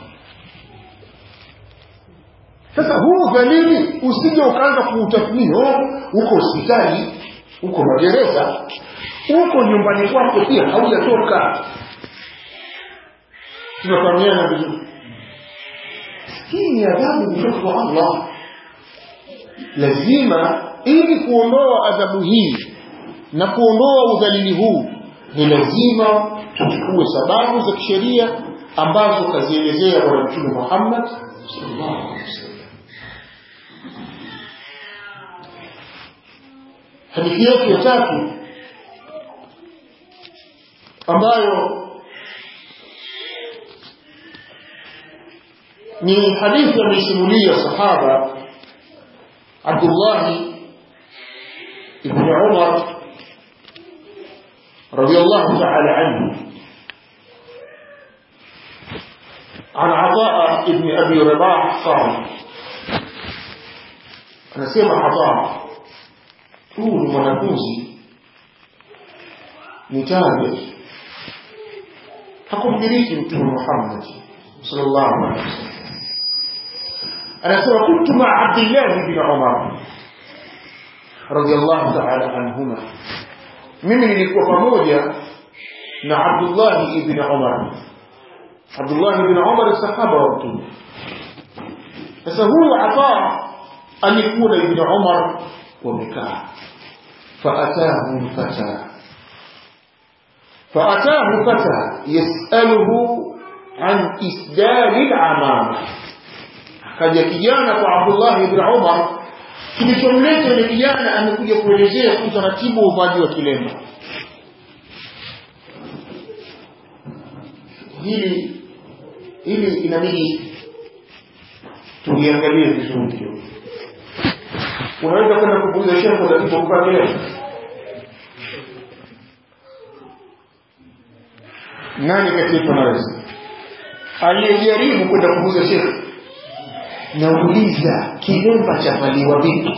sasa huu dhalili usije ukaanza kuutathmini oh, uko hospitali uko magereza uko nyumbani kwako pia haujatoka tunafahamiana vizuri hii ni adhabu kutoka kwa allah lazima ili kuondoa adhabu hii na kuondoa udhalili huu ni lazima tuchukue sababu za kisheria ambazo kazielezea bwana mtume muhammad sallallahu alaihi wasallam hadithi yetu ya tatu ambayo ni hadithi ameisimulia sahaba abdullahi ibn umar رضي الله تعالى عنه عن عطاء ابن أبي رباح قال أنا سيما عطاء huu ni mwanafunzi ni tabi hakumdiriki mtume muhammad sallallahu alaihi wasallam anasema kuntu maa abdillahi bin umar radiallahu taala anhuma mimi nilikuwa pamoja na abdullahi ibn umar abdullahi ibn umar sahaba wa mtume sasa huyu ataa alikuwa na ibn umar wamekaa فأتاه فتى فأتاه فتى يسأله عن إسدال العمامة akaja kijana kwa Abdullah ibn Umar kilichomleta ni kijana amekuja kuelezea utaratibu wa uvaji wa kilemba hili hili inabidi tuliangalie vizuri kidogo unaweza kwenda kubuza shekhe tatizo kuvaa kilemba nani kati yetu anaweza aliyejaribu kwenda kubuza shekhe nauliza kilemba chavaliwa vipi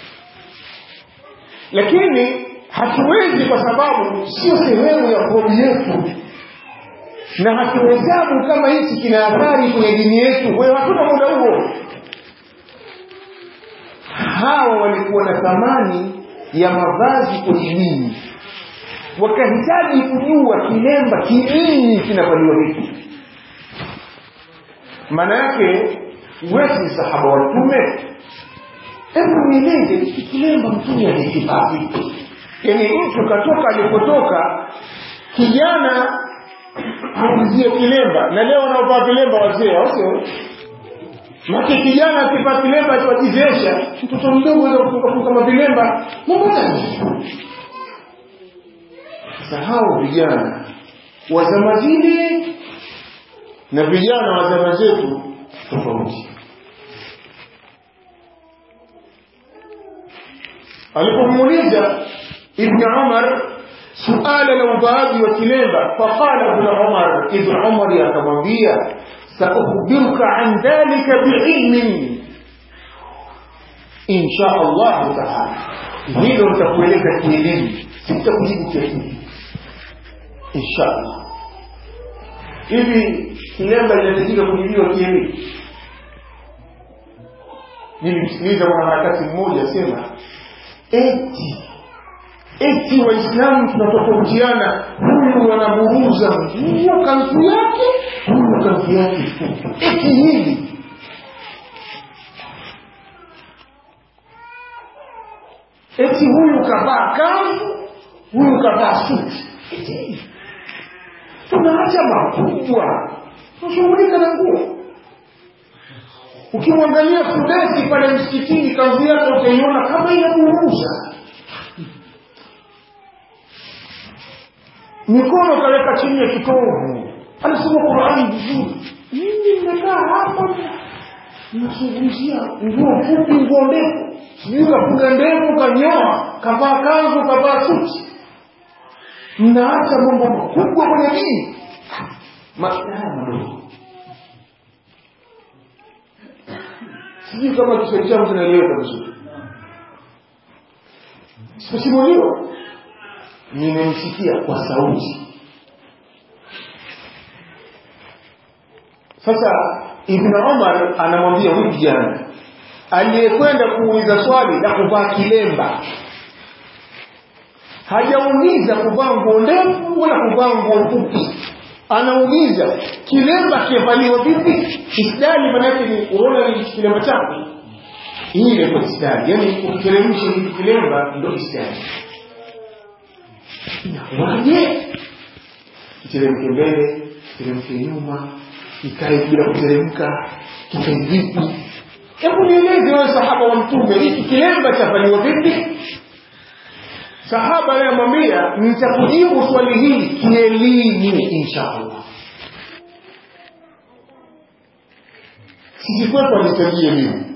lakini hatuwezi kwa sababu sio sehemu ya hobi yetu na hatuhesabu kama hichi kina athari kwenye dini yetu kwa hiyo hatuna muda huo hawa walikuwa na thamani ya mavazi kwenye dini wakahitaji kujua kilemba kinini kinavaliwa vipi maana yake wewe sahaba wa mtume hebu nieleze hiki kilemba mtume alikivaa vipi yaani mtu katoka alipotoka kijana auzie kilemba na leo wanaovaa vilemba wazee au sio Maki kijana akivaa kilemba akiwajizesha mtoto mdogo aweza kufunga kama vilemba mambo gani sasa hao vijana wa zama zile na vijana wa zama zetu tofauti alipomuuliza ibn umar suala la uvaaji wa kilemba faqala ibn umar ibn umar akamwambia saukhbiruka an dhalika biilmin insha allahu taala hilo nitakueleza kielimu sitakujibu kielimu insha allah hivi kilemba linahitajika kujibiwa kielimu nilimsikiliza mwanaharakati mmoja asema eti eti waislamu tunatofautiana huyu anaburuza nguo kanzu yake huyu kanzu yake eti hivi eti huyu kavaa kanzu huyu kavaa suti eti hivi tunaacha makubwa tunashughulika na nguo ukimwangalia kudesi pale msikitini kanzu yake utaiona kama inaburuza mikono kaweka chini ya kitovu anasoma qurani vizuri mimi nimekaa hapa nazungumzia nguo fupi nguo ndefu sijui kafunga ndevu kanyoa kavaa kanzu kavaa suti mnaacha mambo makubwa kwenye dini mashtaya madogo sijui kama kiswahili changu kinaeleweka vizuri sikusimuliwa nimemsikia kwa sauti sasa ibn umar anamwambia huyu kijana aliyekwenda kuuliza swali la kuvaa kilemba hajauliza kuvaa nguo ndefu wala kuvaa nguo fupi anauliza kilemba kivaliwa vipi isdali manake ni unaona ni kilemba chako hii inaitwa isdali yaani ukiteremsha hili kilemba ndo isdali inakuwaje kiteremke mbele kiteremke nyuma kikae bila kuteremka kikae vipi hebu nieleze wewe sahaba wa mtume hiki kilemba chafanywa vipi sahaba anayemwambia nitakujibu swali hili kielimu insha allah sisi kwetu alitajia elimu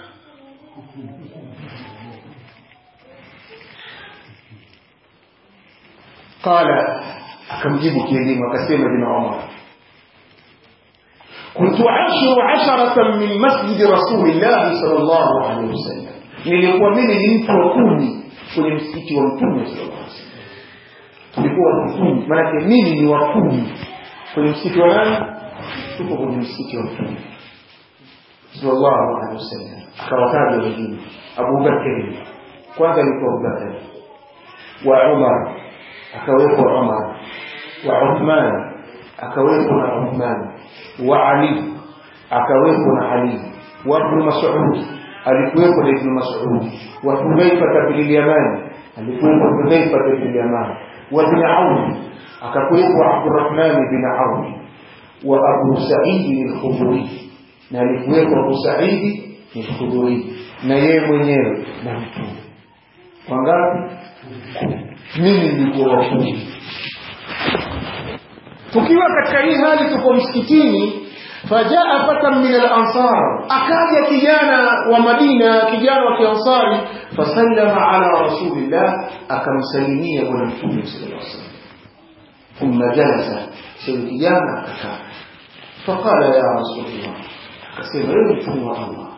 qala akamjibu kielimu akasema ibn umar كنت عشر عشرة من مسجد رسول الله صلى الله عليه وسلم nilikuwa mimi ni mtu wa kumi kwenye msikiti wa mtume sallallahu alaihi wasallam tulikuwa kumi maanake mimi ni wa kumi kwenye msikiti wa nani tuko kwenye msikiti wa mtume sallallahu alaihi wasallam akawataja wengine abubakari kwanza alikuwa abubakari wa umar akawepo umar wa uthman akawepo na uthman wa ali akawepo na ali wa ibn mas'ud alikuwepo na ibn mas'ud wa hudhaifa bin yaman alikuwepo hudhaifa bin yaman wa ibn aun akakuwepo abdurrahman bin aun wa abu sa'id al-khudri na alikuwepo abu sa'id al-khudri na yeye mwenyewe na mtume wangapi mimi nilikuwa wa kumi tukiwa katika hii hali tuko msikitini fajaa fatan min al-ansar akaja kijana wa Madina kijana wa kiansari fasallama ala rasulillah akamsalimia bwana mtume sallallahu alaihi wasallam thumma jalasa sio kijana akakaa faqala ya rasulullah akasema ewe mtume wa Allah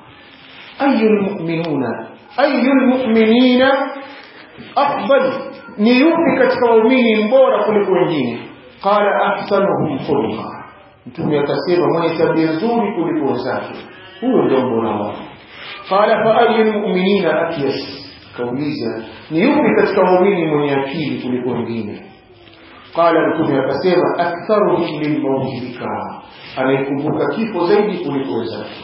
ayu lmuminuna ayu lmuminina afdal ni yupi katika waumini mbora kuliko wengine qala ahsanuhum khuluqa mtume akasema mwenye tabia nzuri kuliko wenzake huyo ndio mbora wao qala fa ayu lmuminina akyas kauliza ni yupi katika waumini mwenye akili kuliko wengine qala mtume akasema aktharuhum lilmauti dhikra anayekumbuka kifo zaidi kuliko wenzake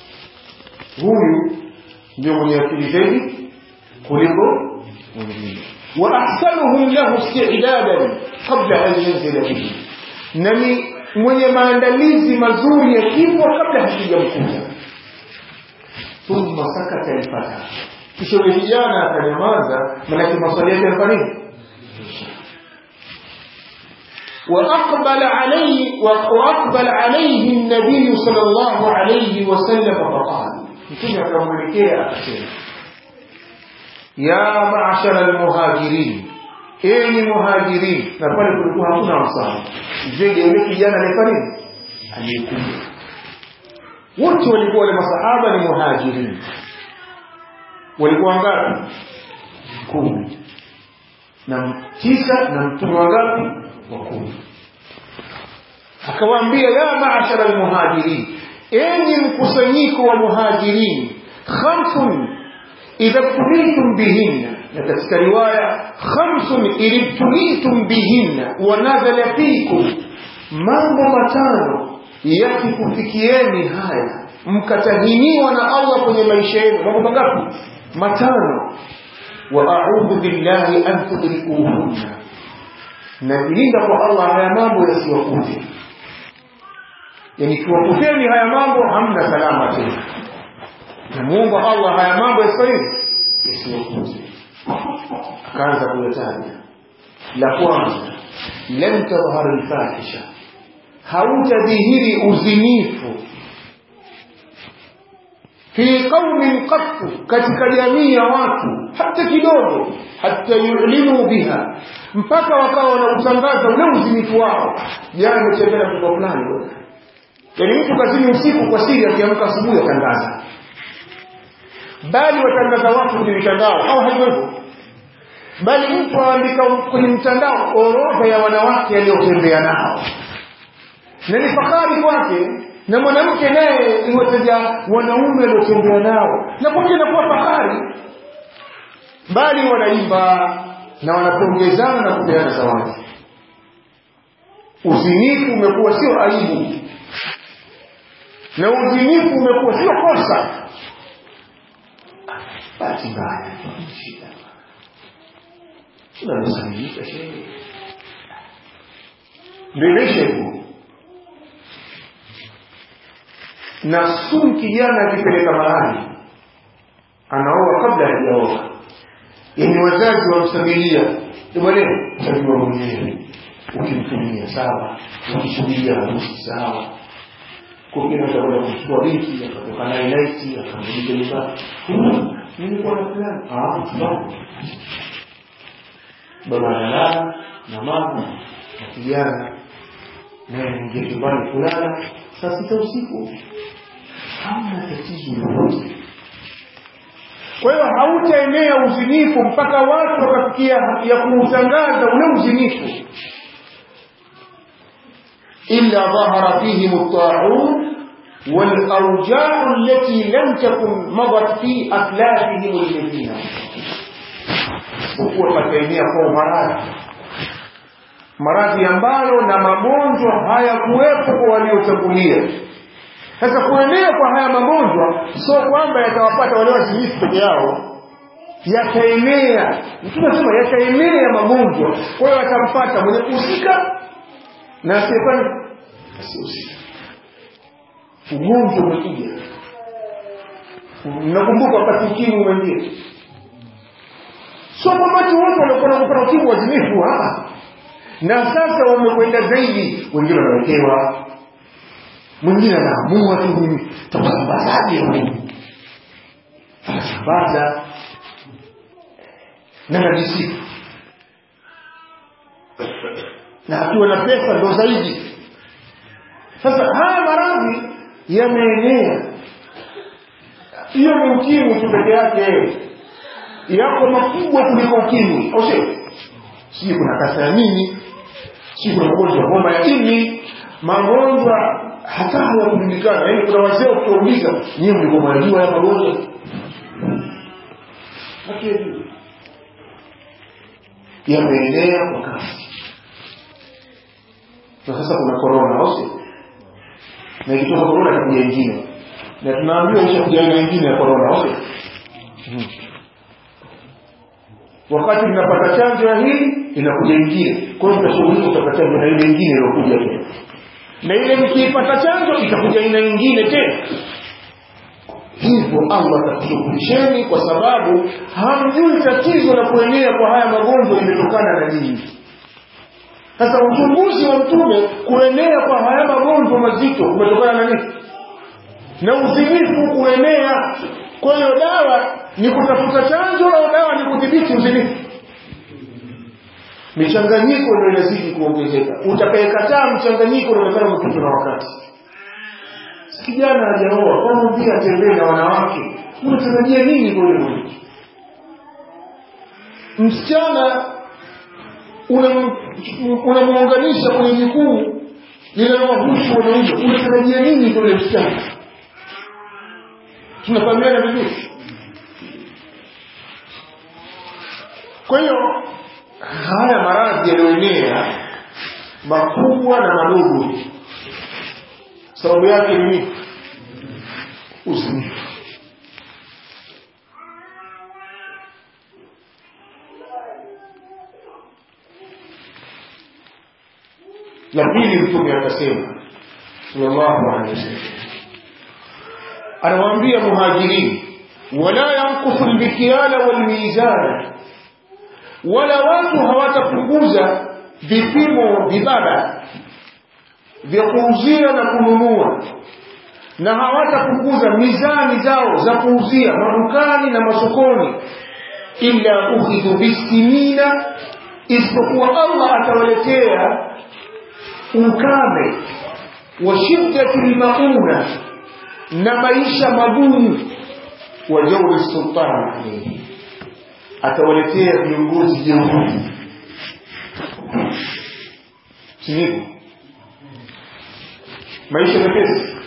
huyu ndio mwenye akili zaidi kuliko wengine wa ahsanuhum lahu istidadan qabla an yanzila bihi na ni mwenye maandalizi mazuri ya kifo kabla hakijamkuta thumma sakata alfata kisha yule kijana akanyamaza manake maswali yake yalikuwa nini وأقبل عليه وأقبل عليه النبي صلى الله عليه وسلم فقال mtume akamwelekea akasema ya maashara almuhajirin enyi muhajirin na pale kulikuwa hakuna msana zaidi yule kijana alifanya aliyekuja wote walikuwa wale masahaba ni muhajirin walikuwa ngapi kumi na tisa na mtume wangapi wa kumi akawaambia ya maashara almuhajirin enyi mkusanyiko wa muhajirin khamsun idha btulitum bihinna na katika riwaya khamsun idibtulitum bihinna wa nadhala fikum mambo matano yakikufikieni haya mkatahiniwa na allah kwenye maisha yenu mambo mangapi matano wa audhu billahi an tudrikuhunna najilinda kwa allah haya mambo yasiwakute yani kiwakuteni haya mambo hamna salama tena namuomba allah haya mambo yasifanyeni yasiwakute akaanza kuyataja la kwanza lam tadhhara lfahisha hautadhihiri uzinifu fi qaumin qattu katika jamii ya watu hata kidogo hata yulinu biha mpaka wakawa wanautangaza ule uzinifu wao jana nimetembea na mtoto fulani bwana yaani mtu kazini usiku kwa siri akiamka asubuhi atangaza bali watangaza watu kwenye mitandao au haiwepo bali mtu aandika kwenye mtandao orodha ya wanawake aliyotembea nao na ni fahari kwake na mwanamke naye iwataja wanaume aliotembea nao na kwake inakuwa fahari bali wanaimba na wanapongezana na kupeana zawadi uzinifu umekuwa sio aibu na uzinifu umekuwa sio kosa bahati mbaya shida tunamsanyika shehe ndio imeisha hivyo na sumu kijana akipeleka mahali anaoa kabla hajaoa yani wazazi wamsabilia bwana tajua mwenyewe ukimtumia sawa ukisubiria harusi sawa kwingine atakwenda kumchukua binti akatoka naye naiti akamrudisha nyumbani nilikuwa na fulani sababu baba analala na mama na kijana naye anaingia chumbani kulala saa sita usiku hamna tatizo lolote kwa hiyo hautaenea uzinifu mpaka watu wakafikia ya kuutangaza ule uzinifu illa dhahara fihim at-ta'un والأوجاع التي لم تكن مضت في أسلافهم الذين hukuwa pataenea kwa maradhi maradhi ambayo na magonjwa hayakuwepo kwa waliotangulia sasa kuenea kwa haya magonjwa sio kwamba yatawapata wale wazinifu peke yao yataenea mtume anasema yataenea magonjwa kwa hiyo yatampata mwenye kuhusika na asiyefanya asihusika ugonjwa umekuja nakumbuka wakati ukimwi umeingia sio kwamba watu wote waliokuwa nakupata ukimwi wazinifu na sasa wamekwenda zaidi wengine wanawekewa mwingine anaamua tu mimi tasambazaje huyu anasambaza na najisifu na akiwa na pesa ndo zaidi sasa haya maradhi yameenea hiyo ni ukimwi tu peke yake yako makubwa kuliko ukimwi au sio sijui kuna kasa ya nini sijui kuna ugonjwa wa homa ya ini magonjwa hata hayakujulikana yaani kuna wazee ukiwauliza nyiwe mlikuwa mnajua haya magonjwa hatujui yameenea kwa kasi na sasa kuna korona au sio na ikitoka korona itakuja ingine na tunaambiwa ishakuja aina ingine ya korona au sio hmm. wakati mnapata chanjo ya hii inakuja ingine kwa hiyo mtashughulika utapata chanjo na ile ingine iliyokuja tena na ile mkiipata chanjo itakuja aina ingine tena hivyo allah atakushughulisheni kwa sababu hamjui tatizo la kuenea kwa haya magonjwa limetokana na nini sasa uchunguzi wa mtume kuenea kwa haya magonjwa mazito kumetokana na nini na uzinifu kuenea kwa hiyo dawa ni kutafuta chanjo au dawa ni kudhibiti uzinifu michanganyiko ndio inazidi kuongezeka utakayekataa mchanganyiko unaonekana umepitwa na wakati kijana hajaoa kama vile atembee na wanawake unatarajia nini kwa ulimwengu msichana unamuunganisha kwenye jukumu linalowahusu wanaume unatarajia nini kwa ule msichana tunafahamiana vizuri kwa hiyo haya maradhi yaliyoenea makubwa na madogo sababu yake ni nini uzinifu la pili mtume akasema sallallahu alaihi wasallam anawaambia muhajirini wala yankusu lmikyala walmizana wala watu hawatapunguza vipimo vibaba vya kuuzia na kununua na hawatapunguza mizani zao za kuuzia madukani na masokoni illa ukhidhu bisinina isipokuwa allah atawaletea ukame wa shiddati lmauna na maisha magumu wa jauri sultani alaihi atawaletea viongozi jeuri sinivo maisha mepesi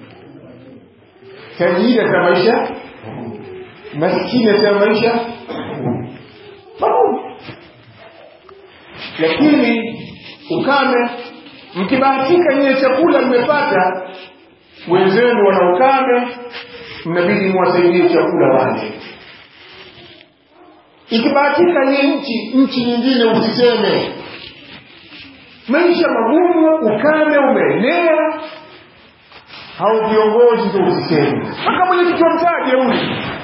tajiri ata maisha maskini ata maisha magumu lakini ukame mkibahatika nyiye chakula mmepata wenzenu wana ukame mnabidi muwasaidie chakula wale ikibahatika ni nchi nchi nyingine usiseme maisha magumu ukame umeenea hao viongozi ndo usiseme mpaka mwenyekiti wa mtaje huyu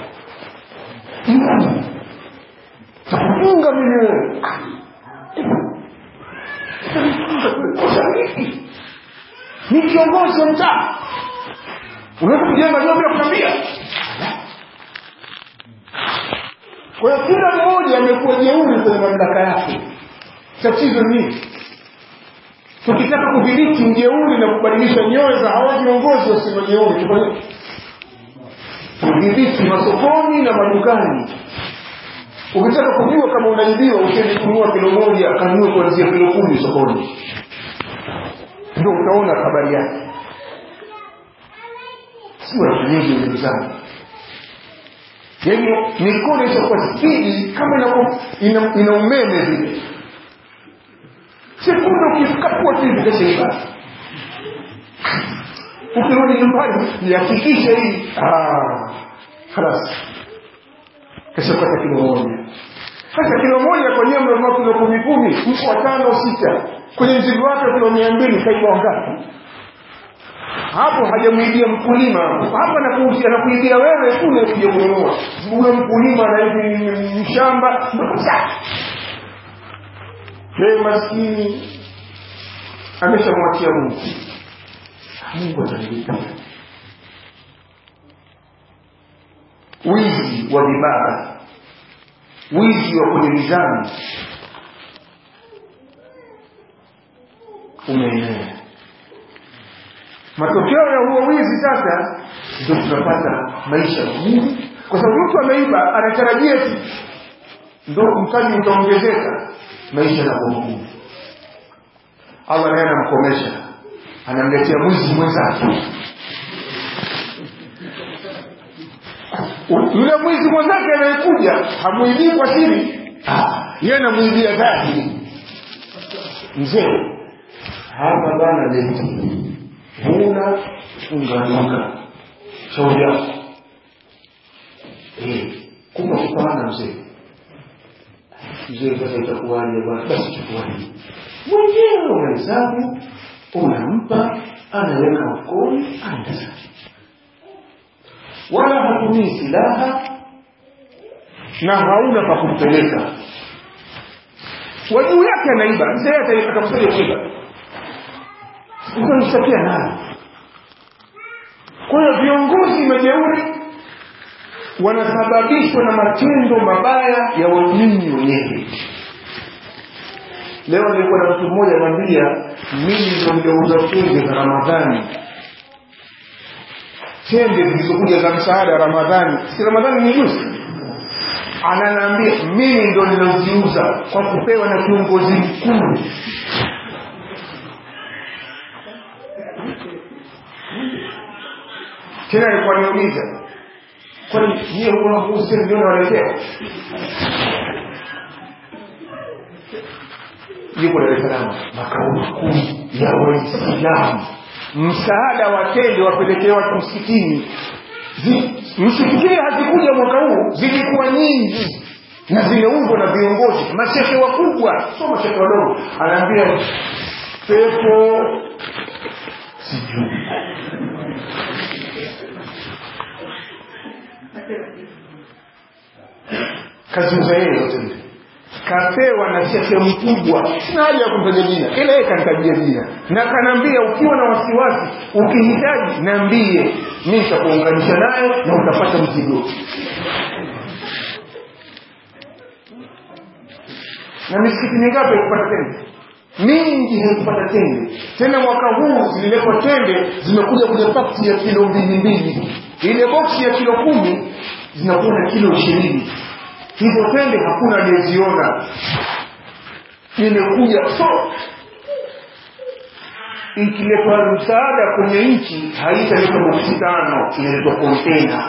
takufunga mimi wewe ni kiongozi wa mtaa unaweza kujenga nyumba bila kuambia kwa hiyo kila mmoja amekuwa jeuri kwenye mamlaka yake tatizo nini tukitaka kudhibiti ujeuri na kubadilisha nyoyo za hawa viongozi wasio jeuri tufanye kudhibiti masokoni na madukani ukitaka kujua kama unaibiwa usiende kununua kilo moja kanunue kuanzia kilo kumi sokoni ndio utaona habari yake si watu nyingi ndugu zangu yaani mikono itakuwa spidi kama ina, ina, ina umeme vile sekunde ukikapua tu hivi kashaiba ukirudi nyumbani ihakikishe hii halas kashapata kilo moja sasa kilo moja kwenyewe mnanunua kilo kumi kumi mko watano sita kwenye mzigo wake kilo mia mbili kaiba wangapi hapo hajamwibia mkulima hapa anakuibia wewe kule kuja kununua ule mkulima anaivi mshamba yeye maskini ameshamwachia mungu mungu atalilipa wizi wa vibaba wizi wa kwenye mizani umeenea matokeo ya huo wizi sasa ndio tunapata maisha magumu kwa sababu mtu ameiba anatarajia eti ndo mtaji utaongezeka maisha yanakuwa magumu allah naye anamkomesha anamletea mwizi mwenzake yule mwizi mwenzake anayekuja hamwibii kwa siri yeye anamwibia dhahiri mzee hapa bana leti huna unganuka shauri yako eh, kupa kupana mzee mzee sasa itakuwaje bwana basi chukuaje mwenyewe unahesabu unampa anaweka mkoni anaenda zake wala hatumii silaha na hauna pa kumpeleka wajuu yake anaiba mzee atakusaidia kuiba utamshtakia nayo kwa hiyo viongozi majeuri wanasababishwa na matendo mabaya ya waumini wenyewe leo nilikuwa na mtu mmoja anambia mimi ndo niliouza tende za ramadhani tende zilizokuja za msaada ramadhani si ramadhani ni juzi ananiambia mimi ndo niloziuza kwa kupewa na kiongozi mkuu tena alikuwa niuliza kwani nyie huwa muuzi ndio nawaletea yuko Dar es Salaam makao makuu ya Waislamu msaada wa tende wapelekee watu msikitini msifikirie hazikuja mwaka huu zilikuwa nyingi na zimeundwa na viongozi mashehe wakubwa sio mashehe wadogo anaambia pepo sijui kaziuza yeye yote ile kapewa na shehe mkubwa sina haja ya kumtaja jina ila yeye kanitajia jina na kanaambia ukiwa na wasiwasi ukihitaji niambie mi nitakuunganisha naye na utapata mzigo na misikiti mingapi haikupata tende mingi haikupata tende tena mwaka huu zililetwa tende zimekuja kwenye pakti ya kilo mbili mbili ile boksi ya kilo kumi zinakuwa na kilo ishirini hizo tende hakuna aliyeziona imekuja so ikiletwa msaada kwenye nchi haitaletwa boksi tano inaletwa kontena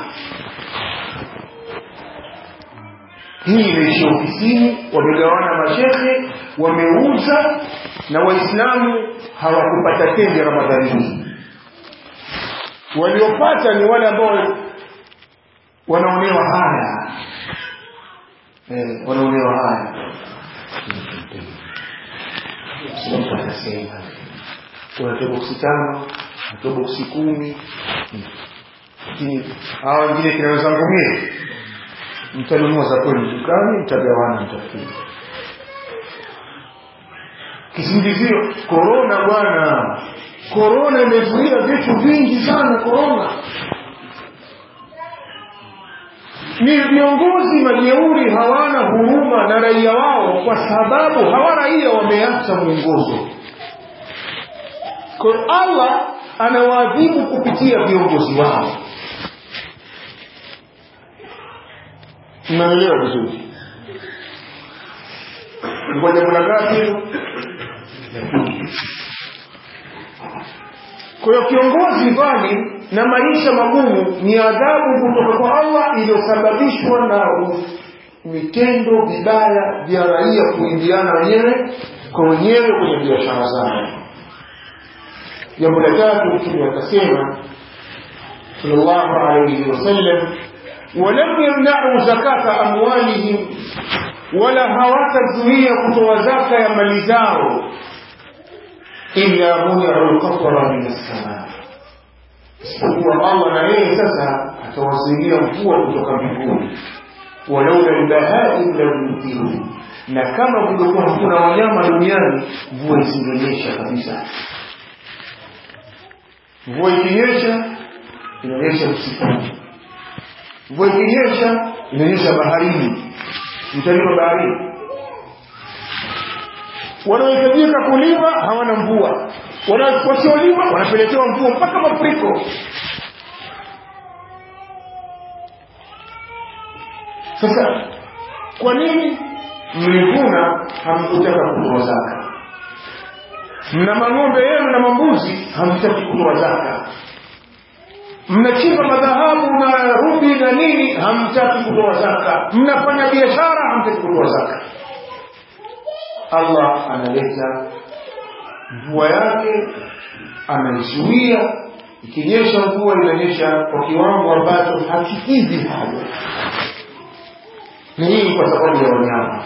hii imeishia ofisini wamegawana mashehe wameuza na waislamu hawakupata tende ramadhani hii waliopata ni wale ambao wanaonewa haya eh, wanaonewa haya mtu anasema tunatoa boksi tano natoa boksi kumi lakini hawa wengine kina wenzangu mie mtanunua za kwenu dukani mtagawana mtafikiri kisingizio korona bwana korona imezuia vitu vingi sana korona ni viongozi majeuri hawana huruma na raia wao kwa sababu hawa raia wameacha mwongozo kwa allah anawaadhibu kupitia viongozi wao mnaelewa vizuri kwa jambo la ngapi hilo kwa hiyo kiongozi dhani na maisha magumu ni adhabu kutoka kwa allah iliyosababishwa na vitendo vibaya vya raia kuingiana wenyewe kwa wenyewe kwenye biashara zao jambo la tatu mtume akasema sallallahu alaihi wasallam walam yamnau zakata amwalihim wala hawatazuia kutoa zaka ya mali zao illa muniu lqatra min assamaa isipokuwa allah na yeye sasa atawazuilia mvua kutoka mbinguni walaula lbahaim lamutiru na kama kungekuwa hakuna wanyama duniani mvua isingenyesha kabisa mvua ikinyesha inanyesha msituni mvua ikinyesha inanyesha baharini mtalima baharini wanaohitajika kulima hawana mvua wasiolima wanapelekewa mvua mpaka mafuriko sasa kwa nini mlivuna hamkutaka kutoa zaka mna mang'ombe yenu na mambuzi hamtaki kutoa zaka mnachimba madhahabu na rubi na nini hamtaki kutoa zaka mnafanya biashara hamtaki kutoa zaka allah analeta mvua yake anaizuia ikinyesha mvua inanyesha kwa kiwango ambacho hakikidhi haja na hii kwa sababu ya wanyama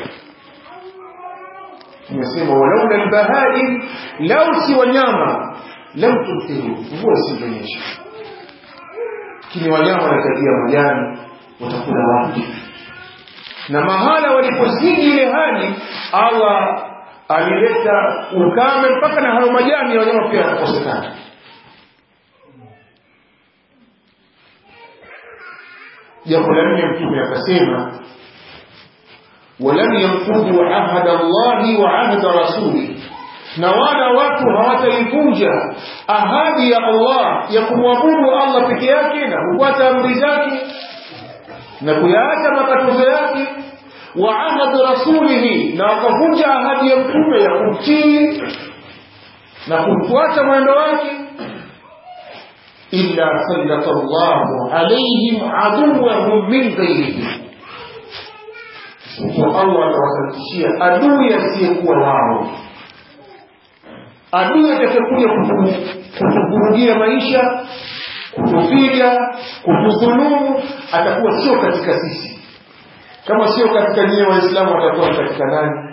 tumesema walaula lbahaim lau si wanyama lam tumtiru mvua isingonyesha lakini wanyama wanatakia majani watakula wapi na mahala walipozidi ile hali allah alileta ukame mpaka na hayo majani ya wanyama pia yanakosekana jambo la nne mtume akasema walam yanqudhu ahada llahi wa ahda rasulih na wala watu hawataivunja ahadi ya allah ya kumwabudu allah peke yake na kufuata amri zake na kuyaacha makatazo yake wa ahad rasulihi na wakavunja ahadi ya mtume ya kumtii na kumfuata mwendo wake illa sallata llahu alaihim aduwahum min ghairihim kwa allah atawasalitishia adui asiyekuwa wao adui atakayekuja kutuvurugia maisha kutupiga kutudhulumu atakuwa sio katika sisi kama sio katika nyie waislamu atakuwa katika nani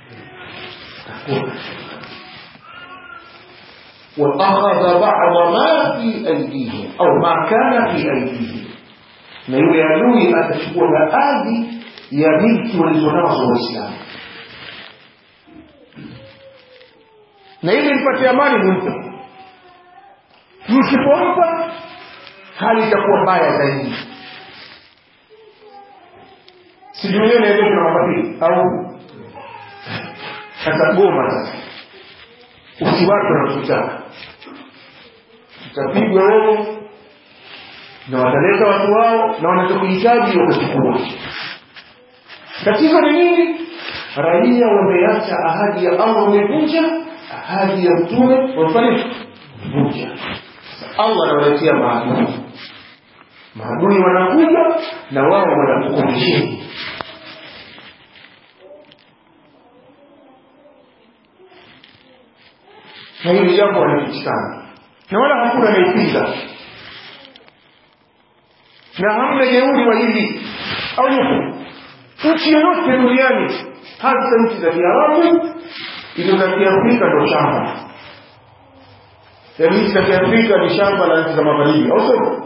waakhadha bada ma fi aidihim au ma kana fi aidihim na yule adui atachukua baadhi ya milki walizonazo waislamu na ili mpate amani mumpe msipompa hali itakuwa mbaya zaidi sijui hiyo naendeshwa na mabadili au sasa goma sasa usiwatu wanachotaka utapigwa wewe na wataleta watu wao na wanachokuhitaji watachukua tatizo ni nini raia wameacha ahadi ya allah wamevunja ahadi ya mtume wamefanya vunja allah anawaletea maadui maadui wanakuja na wao wanakukomesheni na hili jambo wanapitikana na wala hakuna anaipinga na hamna jeuri wa hili au yupo nchi yoyote duniani hasa nchi za kiarabu hizo za kiafrika ndo shamba yaani nchi za kiafrika ni shamba la nchi za magharibi au sio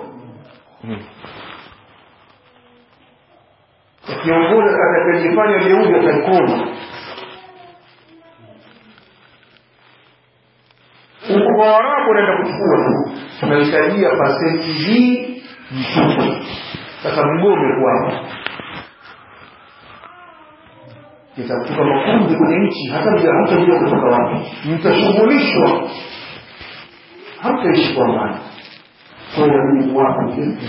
kiongozi atakayejifanya jeuri ataikoma huko kwa warabu unaenda kuchukua tu tunahitajia pasenti hii mtupe sasa mgome kwao nitakutoka makundi kwenye nchi hata mja hamtajua kutoka wapi mtashughulishwa hamtaishi kwa amani kwa inabidi mwape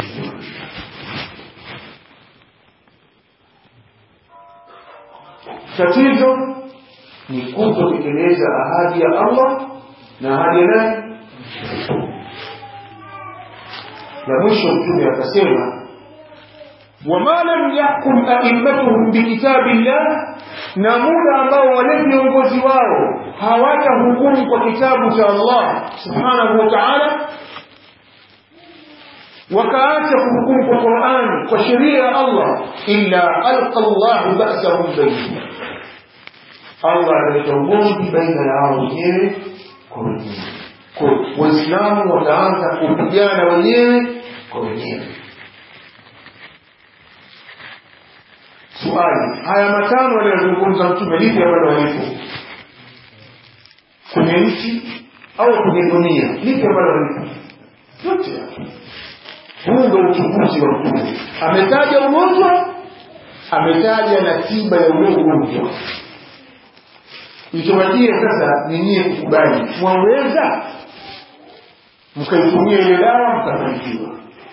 tatizo ni kutotekeleza ahadi ya allah na ahadi ya nani na mwisho mtume akasema wama lam yahkum aimmatuhum bikitabi llah na muda ambao wale viongozi wao hawatahukumu kwa kitabu cha allah subhanahu wa taala wakaacha kuhukumu kwa qurani kwa sheria ya allah illa alqa llahu basahum bainahum allah analeta ugomvi baina yao wenyewe kwa wenyewe waislamu wataanza kupigana wenyewe kwa wenyewe swali haya matano aliyozungumza mtume lipi ambalo halipo kwenye nchi au kwenye dunia lipi ambalo halipo yote huu ndo uchunguzi wa mtume ametaja ugonjwa ametaja na tiba ya ule ugonjwa ikiwajia sasa ni nyie kukubali mwaweza mkaitumia ile dawa mkafanikiwa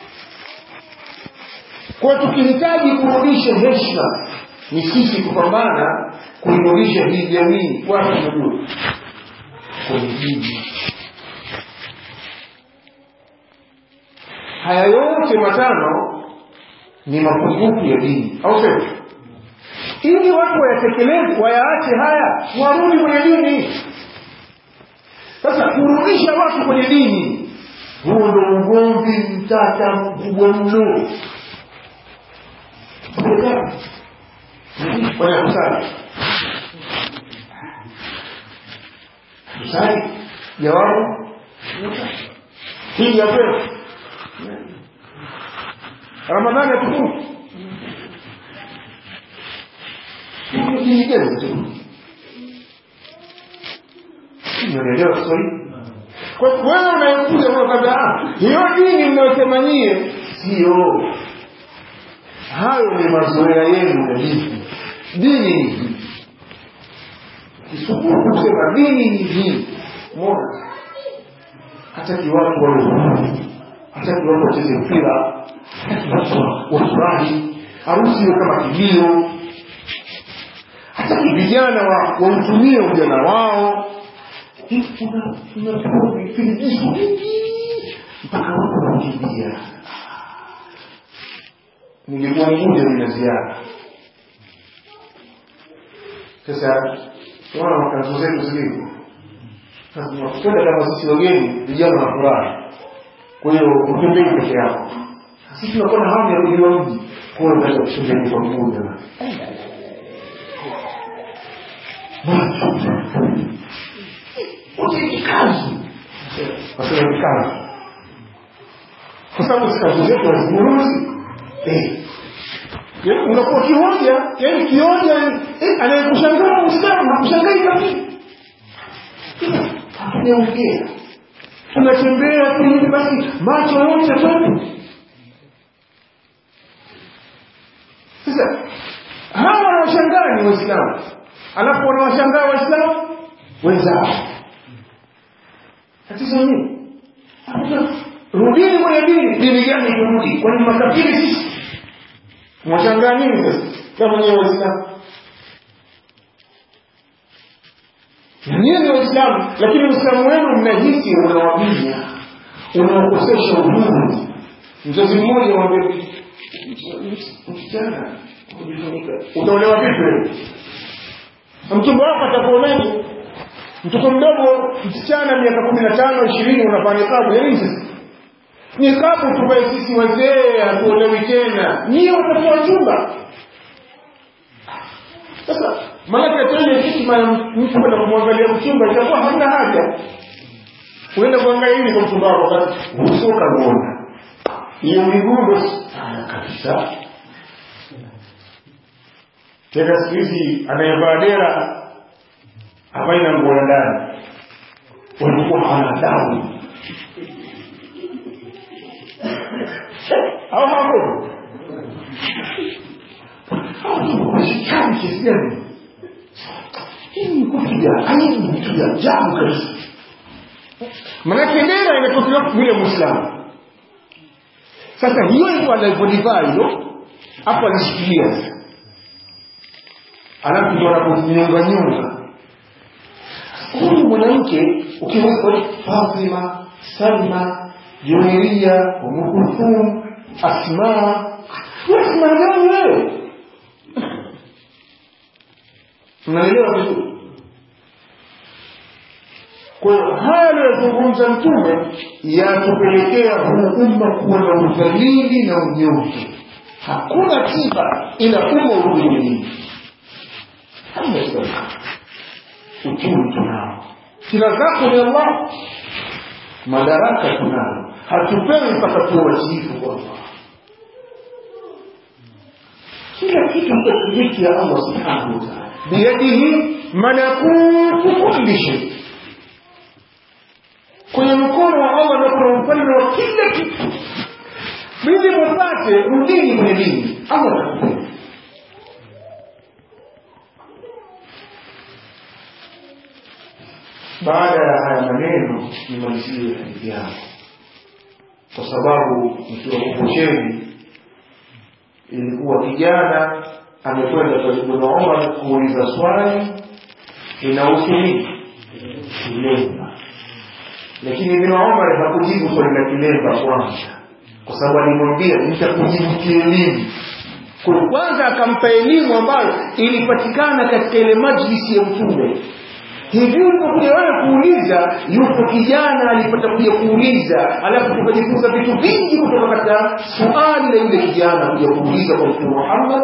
kwa tukihitaji kurudisha heshima ni sisi kupambana kuirudisha hii jamii wapi najua kwenye dini haya yote matano ni mapungufu ya dini au sio ili watu wayatekeleze wayaache haya warudi kwenye dini sasa kurudisha watu kwenye dini huo ndo ugomvi mtata mkubwa mno kwenye kusali kusali jawabu hii ya kweli ramadhani atukufu dini gani tu unaelewa Kiswahili kwa wewe unayekuja unakwambia hiyo dini mnayosema nyie sio hayo ni mazoea yenu na dini dini ni hii kisubuku kusema dini ni hii mona hataki watu wawe huru hataki watu wacheze mpira hataki watu wafurahi harusi iwe kama kilio hataki vijana wautumie wa ujana wao filijisu vingi mpaka watu wanakimbia nilikuwa mmoja nina ziara sasa tunaona makanzu zetu zilivyo tunakwenda kama sisi wageni vijana na furaha kwa hiyo utembei peke yako sisi tunakuwa na hamu ya kujua mji kwa hiyo unaweza kutembea kwa mguu jamani kikazi wasema kikazi kwa sababu sikazi zetu hazimuruzi unakuwa kioja yani kioja anayekushangaa muislamu hakushangai kabisa hatujaongea tunatembea tu hivi basi macho yote kwetu sasa hawa wanawashangaa ni waislamu alafu wanawashangaa waislamu wenzao tatizo nini rudini kwenye dini dini gani turudi kwani makafiri sisi mwashangaa nini sasa kama nyewe waislamu nyie ni waislamu lakini uislamu wenu mnahisi unawabinya unawakosesha uhuru mzazi mmoja wambe msichana utaolewa vipi wewe mchumba wako atakuonaje mtoto mdogo msichana miaka kumi na tano ishirini unavaa nikabu ya nini sasa nikabu tuvae sisi wazee hatuolewi tena nyie watakuwa chumba sasa maanake tena hikima ya mtu kwenda kumwangalia mchumba itakuwa hamna haja uenda kuangalia nini kwa mchumba wako wakati uso ukamuona hiyo migundo sana kabisa tena siku hizi anayevaa dera havai na nguo ya ndani walikuwa hawana adabu au hako washikani kiasi gani hii ni kupiga aibu ni kitu ya ajabu kabisa manake dera inatokea vile mwislamu sasa hiyo hivyo anavyolivaa hilo hapo alishikilia alafu ndo anapojinyonga nyonga huyu mwanamke ukiweza Fatima, Salma, Juwairia, Umu Kulthum, Asma, Asma gani wewe? Mnaelewa vizuri? Kwa hiyo haya aliyozungumza Mtume yatupelekea huu umma kuwa na udhalili na unyonge. Hakuna tiba ila umma urudi kwenye dini. Hamna tiba uchumi tunao kila zako ni allah madaraka tunayo hatupewi mpaka tuwe watiifu kwa allah kila kitu takriki ya allah subhanahu wataala biyadihi malakutu kulli shay kwenye mkono wa allah na kuna ufalme wa kila kitu ili mupate rudini kwenye dini allah atakupenda baada ya haya maneno nimalizie hadithi yangu kwa sababu nikiwa kuposheni ilikuwa kijana amekwenda kwa Ibn Umar kuuliza swali linahusu nini kilemba lakini Ibn Umar hakujibu swali la kilemba kwanza kwa sababu alimwambia nitakujibu kielimu kwa kwanza akampa elimu ambayo ilipatikana katika ile majlisi ya mtume hivi ulipokuja wewe kuuliza yupo kijana alipata kuja kuuliza alafu tukajifunza vitu vingi kutoka katika suali la yule kijana kuja kuuliza kwa mtume Muhammad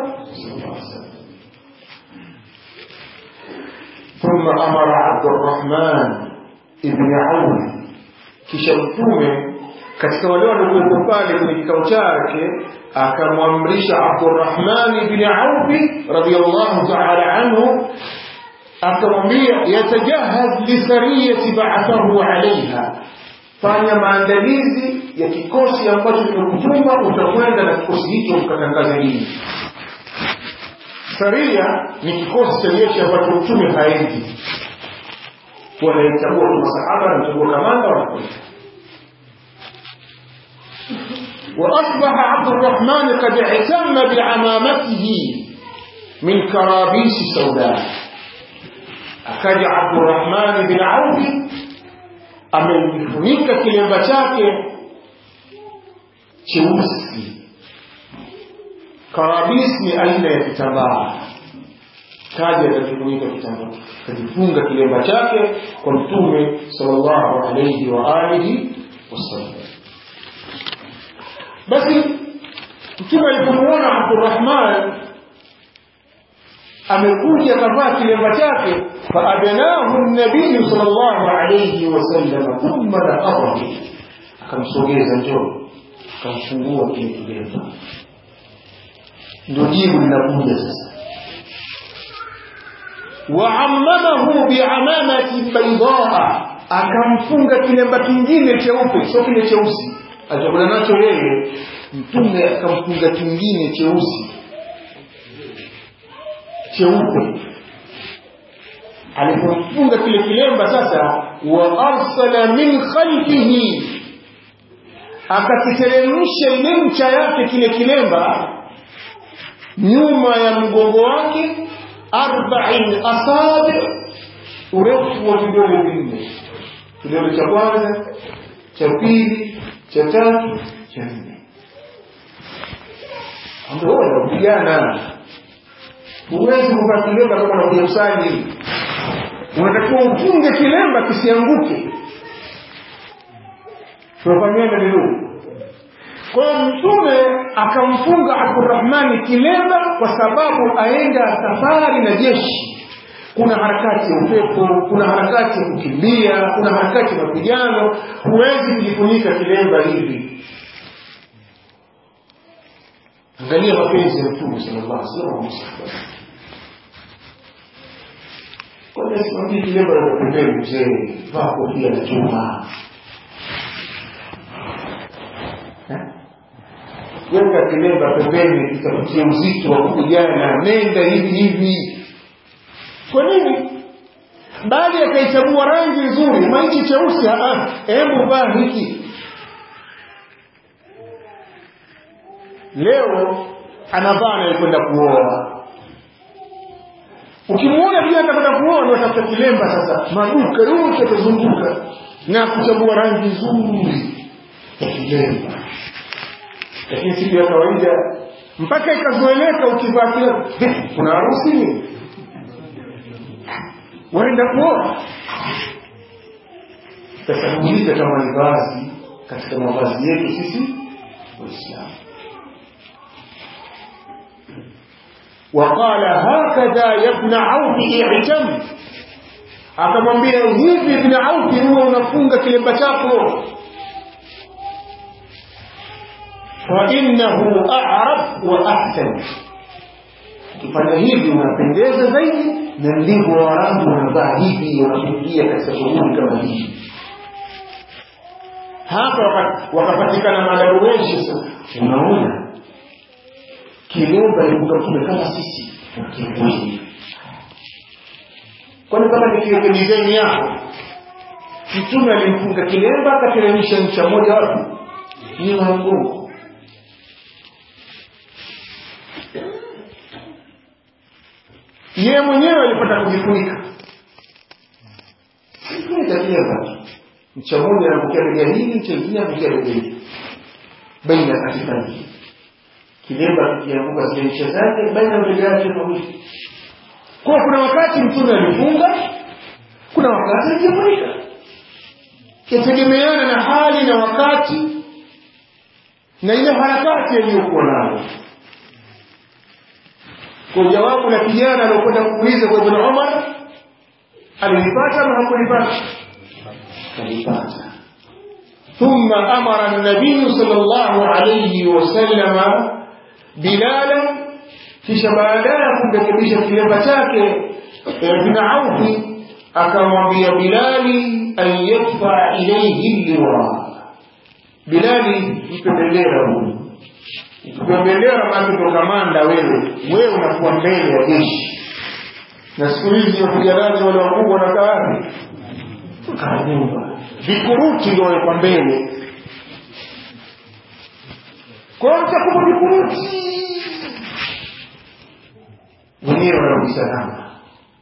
ثم أمر عبد الرحمن ابن عوف kisha mtume katika wale waliokuwepo pale kwenye kikao chake akamwamrisha Abdurrahman ibn Auf radiyallahu ta'ala anhu akamwambia yatajahaz lisariyati ba'athahu alaiha fanya maandalizi ya kikosi ambacho kimekutuma utakwenda na kikosi hicho mkatangaza dini saria ni kikosi cha jeshi ambacho mtume haendi wanaichagua tu masahaba anachagua kamanda wanakwenda وأصبح عبد الرحمن قد اعتم بعمامته من كرابيس سوداء akaja Abdurrahman bin Auf amejifunika kilemba chake cheusi. Karabis ni aina ya kitambaa, kaja akajifunika kitambaa, akajifunga kilemba chake kwa Mtume sallallahu alayhi wa alihi wasallam. Basi Mtume alipomuona Abdurrahman amekuja kavaa kilemba chake faadnahu nabiyu sallallahu alayhi wasallam thumma naqadahu akamsogeza njoo akamfungua kile kilemba ndio jibu linakuja sasa waamamahu biamamati baidaa akamfunga kilemba kingine cheupe sio kile cheusi alichokula nacho yeye mtume akamfunga kingine cheusi cheupe alipomfunga kile kilemba sasa wa arsala min khalfihi akakiteremsha ile ncha yake kile kilemba nyuma ya mgongo wake arba'in asabi urefu wa vidole vinne kidole cha kwanza cha pili cha tatu cha nne ndio vijana huwezi kuvaa kilemba kama unakuja kusali unatakiwa ufunge kilemba kisianguke tunafanyana vizuri kwa hiyo mtume akamfunga abdurahmani kilemba kwa sababu aenda safari na jeshi kuna harakati ya upepo kuna harakati ya kukimbia kuna harakati ya mapigano huwezi kujifunika kilemba hivi angalia mapenzi ya mtume sallallahu alaihi wasallam kwani simamii kilemba na pembeni mzee vaa kofia la chuma weka kilemba pembeni ikapatia uzito wa kupigana nenda hivi hivi kwa nini bali akaichagua rangi nzuri maichi cheusi hebu vaa hiki leo anavaa anayekwenda kuoa ukimwona pia atakwenda kuoa ndio atafuta kilemba sasa maduka yote atazunguka na kuchagua rangi nzuri ya kilemba lakini siku ya kawaida mpaka ikazoeleka ukivaa kilemba kuna harusi nini waenda kuoa sasa muulize kama ni vazi katika mavazi yetu sisi waislamu وقال هكذا يا ابن عوف اعتم akamwambia hivi ibn aufi huwa unafunga kilemba chako fainnahu arab wa ahsan ukifanya hivi unapendeza zaidi na ndivyo waarabu wanavaa hivi wanapoingia katika shughuli kama hii hapa wakapatikana madaruweshi sasa unaona kilemba libuka mtume kama sisi kikweli kwani kama nikiweke dizaini yako mtume alimfunga kilemba akateremsha ncha moja wapi nyuma ya mgongo yeye mwenyewe alipata kujifunika kujifunika kilemba ncha moja anapokia bega hili ncha ingine anapokia bega hili baina katika hii kilemba kikianguka zile ncha zake baina ya bega yake mawili kwa kuna wakati mtume alifunga kuna wakati alijifunika yategemeana na hali na wakati na ile harakati aliyokuwa nayo kwa jawabu la kijana aliokwenda kuuliza kwa ibn umar alilipata ama hakulipata alipata ثم أمر النبي صلى الله عليه وسلم بلالا kisha baadaye kumrekebisha kilemba chake ibn Aufi akamwambia Bilali an yadfa ilayhi liwa Bilali mpe bendera huyu ukipewa bendera maana ndo kamanda wewe wewe unakuwa mbele ya jeshi na siku hizi wapiganaji wale wakubwa wanakaa wapi kaa nyumba vikuruti ndio wawekwa mbele kwa hiyo mtakuwa vikuruti wenyewe wanarudi salama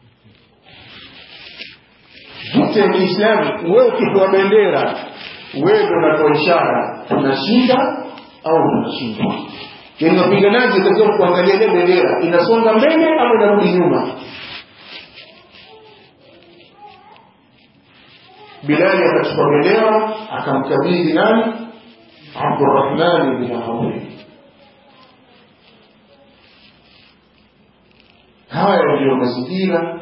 vita ya kiislamu wewe ukipewa bendera wewe ndo unatoa ishara tunashinda au tunashindwa yaani wapiganaji katika kuangalia ile bendera inasonga mbele ama inarudi nyuma bilali akachukua bendera akamkabidhi nani abdurahmani bin audi haya ndiyo mazingira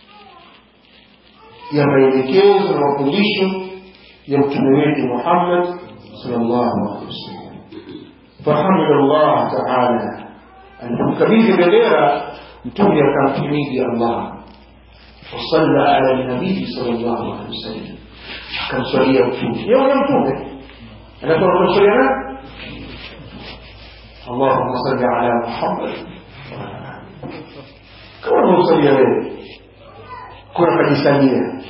ya maelekezo na mafundisho ya mtume wetu Muhammad sallallahu alaihi wasallam. Fahamida Allah taala, alipomkabidhi bendera mtume akamhimidi Allah wasalla ala nabii sallallahu alaihi wasallam, akamswalia mtume. Yeye ni mtume, anatoka kumswalia nani? Allahumma salli ala Muhammad kama unamsalia wewe kuna kajisalia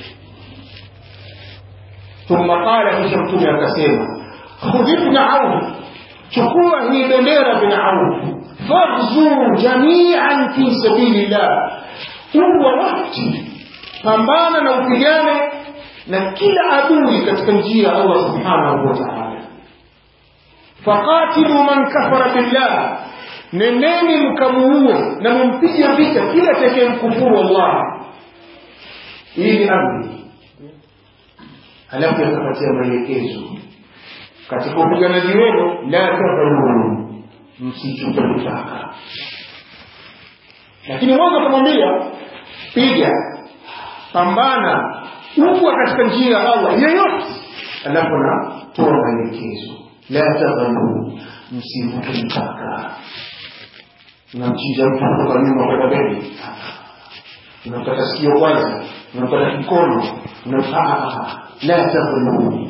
thumma qala kisha mtume akasema khudh ibn auf chukua hii bendera bin auf faghzu jamian fi sabilillah uwa wakti pambana na upigane na kila adui katika njia ya allah subhanahu wa taala faqatilu man kafara billah nendeni mkamuue na mumpige vita kila tekee mkufuru Allah. Hii ni amri. Halafu yakapatia maelekezo katika upiganaji wenu, la tadhuru, msichupe mipaka. Lakini mwanzo akamwambia piga, pambana, ugwa katika njia ya Allah yeyote, alafu anatoa maelekezo, la tadhuru, msivuke mpaka unamchinja mtu kutoka nyuma kwenda mbele unamkata sikio kwanza unamkata mkono la tadhulu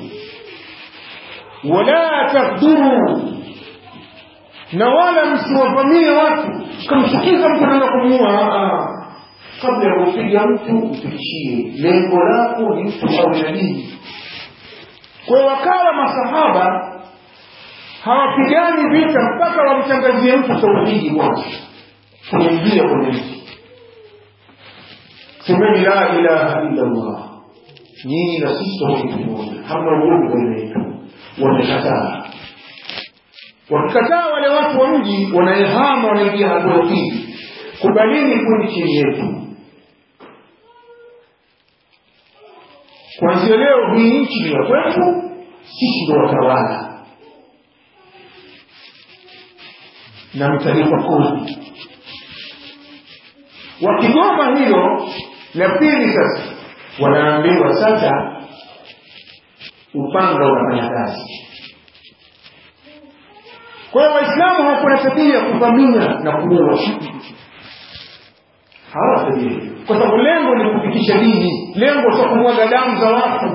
wala takduru na wala msiwavamie watu kamchukiza mtu naenda kumuua kabla ya kumpiga mtu mfikishie lengo lako ni mtu awe na dini kwa wakawa masahaba hawapigani vita mpaka wamtangazie mtu tauhidi kwanza kuingia kwenye mti semeni la ilaha illa llah nyinyi na sisi tauhidi moja hamna ugomvi baina yetu wamekataa wakikataa wale watu wa mji wanaehama wanaingia hatua pili kubalini kuni chini yetu kwanzia leo hii nchi ni ya kwetu sisi ndo watawala na mtalipa kodi. Wakigoma hilo la pili, sasa wanaambiwa sasa upanga unafanya kazi. Kwa hiyo Waislamu hawakuwa na tabia ya kuvamia na kuua, hawana tabia kwa sababu lengo ni kufikisha dini, lengo sio kumwaga damu za watu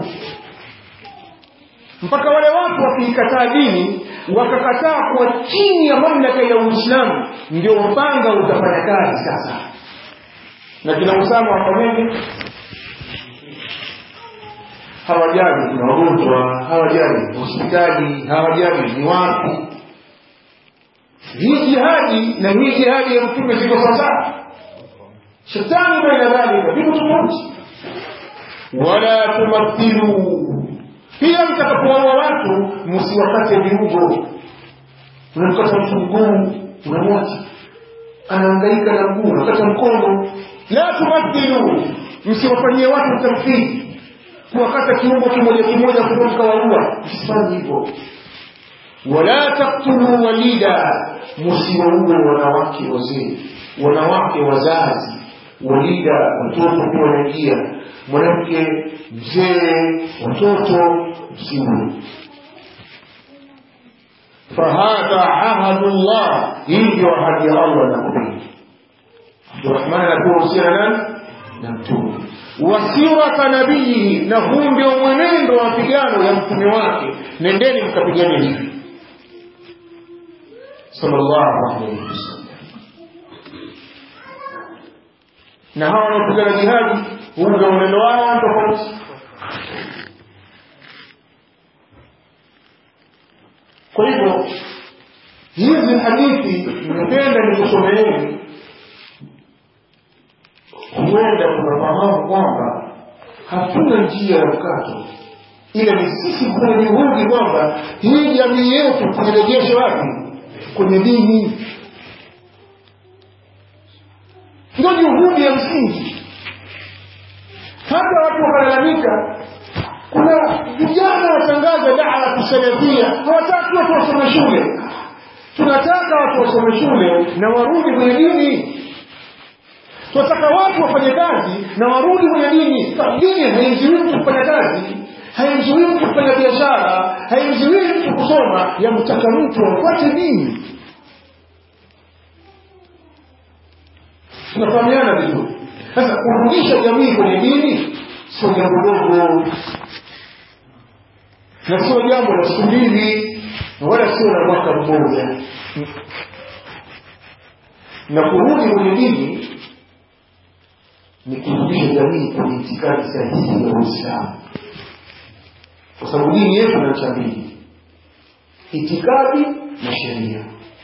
mpaka wale watu wakiikataa dini wakakataa kuwa chini ya mamlaka ya Uislamu, ndio upanga utafanya kazi sasa. Na kina Usama wafanyeje? hawajali kuna wagonjwa hawajali hospitali hawajali ni wapi hii jihadi na hii jihadi ya mtume ziko sawasawa shetani baina dhalika viko tofauti wala tumathilu pia mtakapowaua watu msiwakate viungo unamkata mtu mguu unamwacha anaangaika na mguu unakata mkono la tumathilu msiwafanyie watu tamthili kuwakata kiungo kimoja kimoja kutoka waua msifanye hivyo wala taktulu walida msiwaue wanawake wazee wanawake wazazi walida watoto pia wanaingia mwanamke mzee watoto msiue fahadha ahadu llah hii ndio ahadi ya allah nakupia abdurahman anapewa husiana nani na mtume wasirata nabiyihi na huu ndio mwenendo wa mapigano ya mtume wake nendeni mkapigane hivi sallallahu alaihi wasallam na hawa wanaopigana jihadi huu ndio mwenendo wao tofauti kwa hivyo hizi hadithi nimependa nikusomeeni huenda tunafahamu kwamba hatuna njia ya mkato ila ni sisi kuna juhudi kwamba hii jamii yetu tuirejeshe wapi kwenye dini ndio juhudi ya msingi hata watu wakalalamika kuna vijana watangaza daa kusalafia hawataki watu wasome shule tunataka watu wasome shule na warudi kwenye dini tunataka watu wafanye kazi na warudi kwenye dini dini haimzuii mtu kufanya kazi haimzuii mtu kufanya biashara haimzuii mtu kusoma yamtaka mtu afuate dini tunafahamiana vizuri sasa kurudisha jamii kwenye dini sio jambo dogo na sio jambo la siku mbili wala sio la mwaka mmoja na kurudi kwenye dini ni kurudisha jamii kwenye itikadi sahihi ya uislamu kwa sababu dini yetu na cha mbili itikadi na sheria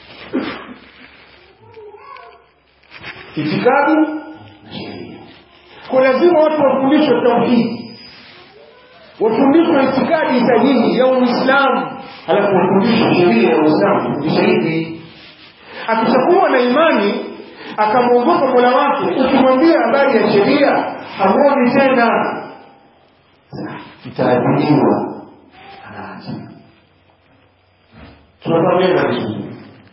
itikadi na sheria kwa lazima watu wafundishwe tauhidi wafundishwe itikadi sahihi ya uislamu halafu wafundishwe sheria ya uislamu kufundisha hivi akishakuwa na imani akamwogopa mola wake ukimwambia habari ya sheria hamwoni tena mtaadiliwa anaacha tunafahamiana vizuri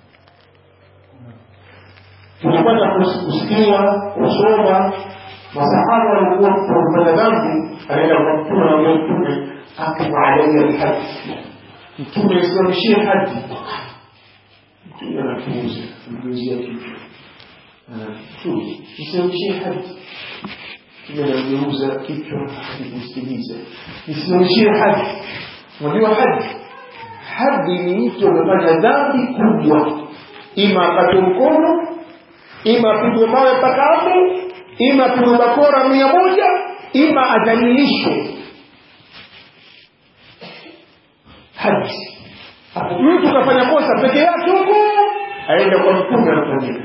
tulipata kusikia kusoma masahaba walikuwa kufanya dhambi anaenda kwa mtume anaambia mtume akimu alaya lhaji mtume isimamishie haji mtume anapuuza mgeuzia kichwa mtume isimamishie haji mtume anageuza kichwa akikusikiliza isimamishie haji unajua haji haji ni mtu amefanya dhambi kubwa ima akate mkono ima apigwe mawe mpaka hapo ima apigwe bakora mia moja ima adhalilishwe haji mtu kafanya kosa peke yake huko aenda kwa mtume anafanyika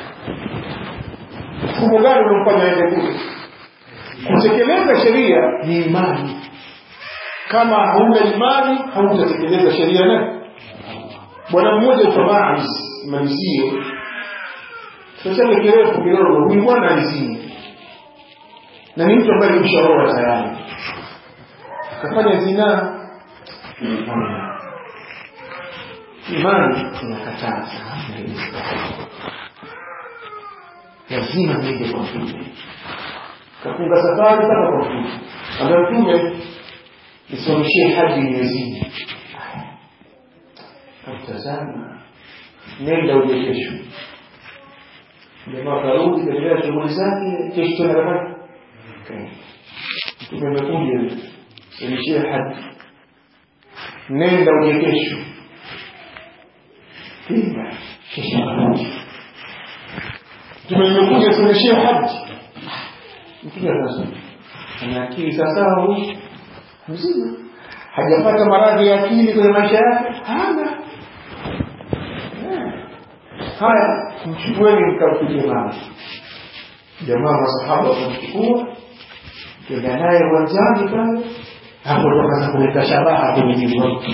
mfumo gani unamfanya aende kule kutekeleza sheria ni imani kama hauna imani hautatekeleza sheria na bwana mmoja utamais malizie sasa kirefu kidogo huyu bwana alizini na ni mtu ambaye nimshaoa tayari akafanya zinaa imani inakataza lazima niende kwa mtume kafunga safari mpaka kwa mtume ambaye mtume nisomeshie hadi imezini kamtazama nenda uje kesho jamaa karudi kaendelea shughuli zake kesho tena kafanya mtume amekuja someshie hadi nenda uje kesho pinga kesho karudi mtume amekuja someshie hadi mtume sasa ana akili sawasawa huyu mzima hajapata maradhi ya akili kwenye maisha yake hana haya mchukueni mkampige mawe jamaa masahaba wakamchukua kenda naye uwanjani pale hapo ndo akaanza kuleta shabaha kwenye mwili wake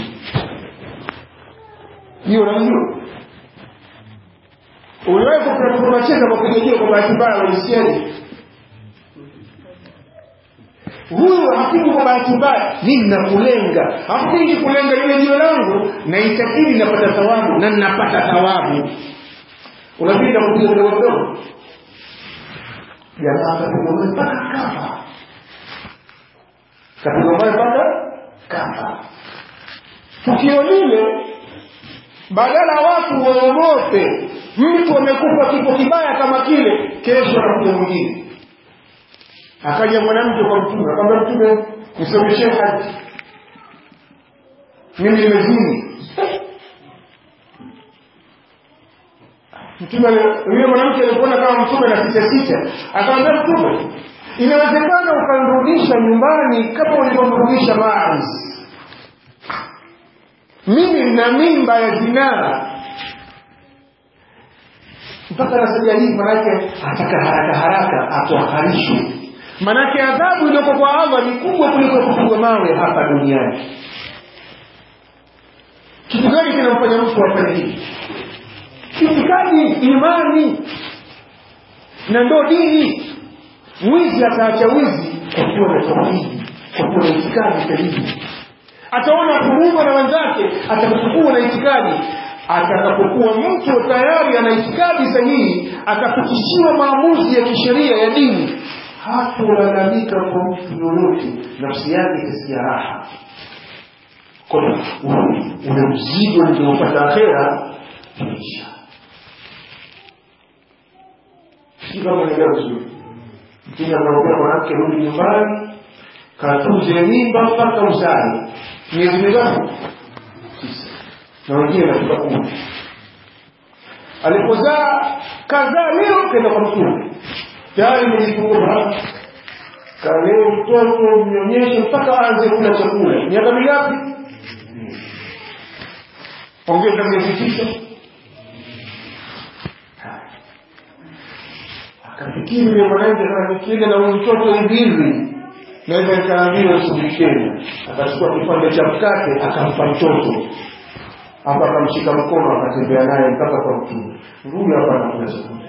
hiyo unajua uliwahi kunacheza kwa kujejea kwa bahati mbaya walisiaje huyu hapigu kwa bahati mbaya mimi nakulenga hapigi kulenga lile jio langu na itakili napata thawabu na ninapata thawabu unapita kupiga kidogo kidogo jamaa akapiga mawe mpaka kafa kapiga mawe mpaka kafa tukio lile badala watu waogope mtu amekufa kifo kibaya kama kile kesho anakuja mwingine akaja mwanamke kwa mtume akamwambia mtume nisomeshe haji mimi nimezini mtume yule mwanamke alipoona kama mtume na sita sita akamwambia mtume inawezekana ukanirudisha nyumbani kama ulivyomrudisha maazi mimi na mimba ya zinaa mpaka nasaja hii manake ataka haraka haraka atoharishwe manake adhabu iliyoko kwa allah ni kubwa kuliko kupigwa mawe hapa duniani kitu gani kinamfanya mtu afanye hivi itikadi imani na ndo dini mwizi ataacha wizi kwa kuwa na tauhidi kwa kuwa na itikadi sahihi ataona huruma na wenzake atakapokuwa na itikadi atakapokuwa mtu tayari ana itikadi sahihi akapitishiwa maamuzi ya kisheria ya dini hatolalamika kwa mtu yoyote nafsi yake itasikia raha ule mzigo niliopata akhera tumeisha si kama naelewa vizuri mtume anaambia mwanamke rudi nyumbani katunze mimba mpaka uzae miezi mingapi tisa na wengine nafika kumi alipozaa kazaa leo kenda kwa mtume tayari mejifungua kalee mtoto mnyonyeshe mpaka aanze kula chakula miaka mingapi ongeza miezi tisa akafikiri yule mwanamke kama nikienda na huyu mtoto hivi hivi naweza nikaambiwa shughulikeni akachukua kipande cha mkate akampa mtoto hapa akamshika mkono akatembea naye mpaka kwa mtume rudi hapa anakula chakula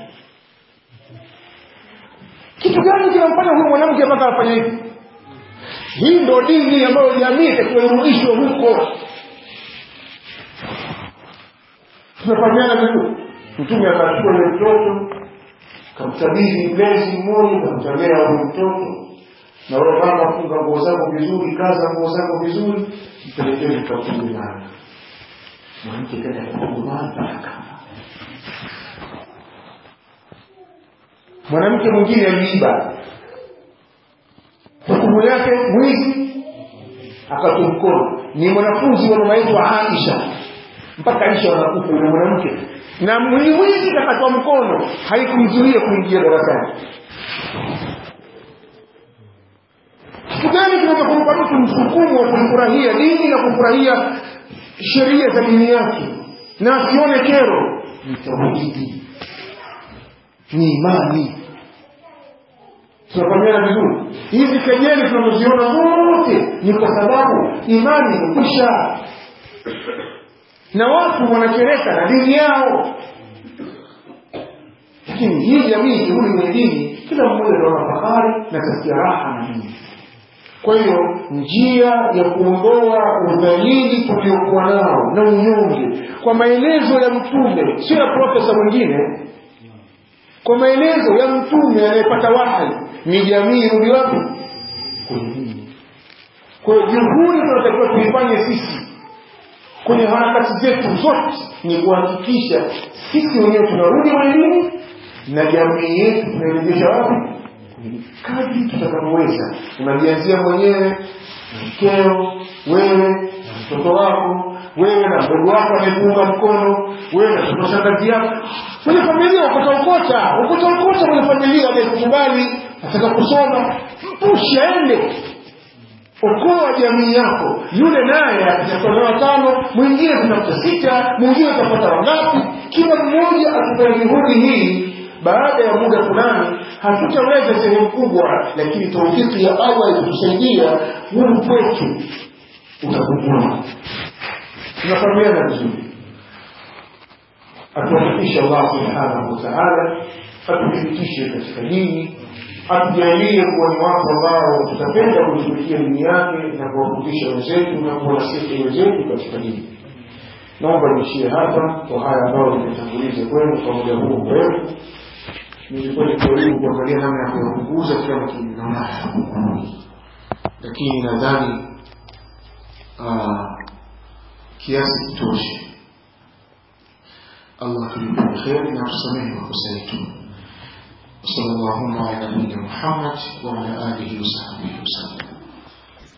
kitu gani kinamfanya huyu mwanamke mpaka afanye hivi hii ndo dini ambayo jamii itakiwa irudishwe huko tumefahamiana vizuri mtume akachukua ile mtoto kamkabidhi mlezi mmoja kamtolea huyu mtoto na wewe mama funga nguo zako vizuri kaza nguo zako vizuri mpelekeni mkafunge nayo mwanamke kaenda kufunga mpaka mwanamke mwingine aliiba hukumu yake mwizi akatoa mkono ni mwanafunzi wa mama yetu Aisha mpaka Aisha wanakufa yule mwanamke na mwizi kakatwa mkono haikumzuia kuingia darasani kitu gani kinaweza kumpa mtu msukumo wa kufurahia dini na kufurahia sheria za dini yake na asione kero ni tauhidi ni imani tunafahamiana vizuri hizi kejeli tunazoziona zote ni kwa sababu imani imekwisha na watu wanachereka na dini yao lakini hii jamii ikirudi kwenye dini kila mmoja anaona fahari na kasikia raha na dini kwa hiyo njia ya kuondoa udhalili tuliokuwa nao na unyonge kwa maelezo ya mtume sio ya profesa mwingine kwa maelezo ya mtume anayepata wahai ni jamii irudi wapi kwenye dini kwa hiyo juhudi tunatakiwa tuifanye sisi kwenye harakati zetu zote ni kuhakikisha sisi wenyewe tunarudi kwenye dini na jamii yetu tunairejesha wapi kadri tutakavyoweza unajianzia mwenyewe na mkeo wewe na mtoto wako wewe na mdogo wako anayekuunga mkono wewe na mtoto shangazi yako kwenye familia ukota ukota ukota ukota kwenye familia anayekukubali ataka kusoma mpushe aende okoa jamii yako yule naye akitafuta watano mwingine atatafuta sita mwingine atapata wangapi kila mmoja akifanya juhudi hii baada ya muda fulani hatutaweza sehemu kubwa lakini taufiki ya allah ikutusaidia huu kwetu utapungua tunafahamiana vizuri atuwafikishe allah subhanahu wataala atuthibitishe katika dini atujalie kuwa ni watu ambao tutapenda kuitumikia dini yake na kuwafundisha wenzetu na kuwanasihi wenzetu katika dini naomba niishie hapa kwa haya ambayo nimetanguliza kwenu kwa muda huu mrefu nilikuwa nikijaribu kuangalia namna ya kuyapunguza kila naona lakini nadhani kiasi kitoshe allah tulipe kheri na tusamehe makosa yetu وصلى اللهم على نبينا محمد وعلى اله وصحبه وسلم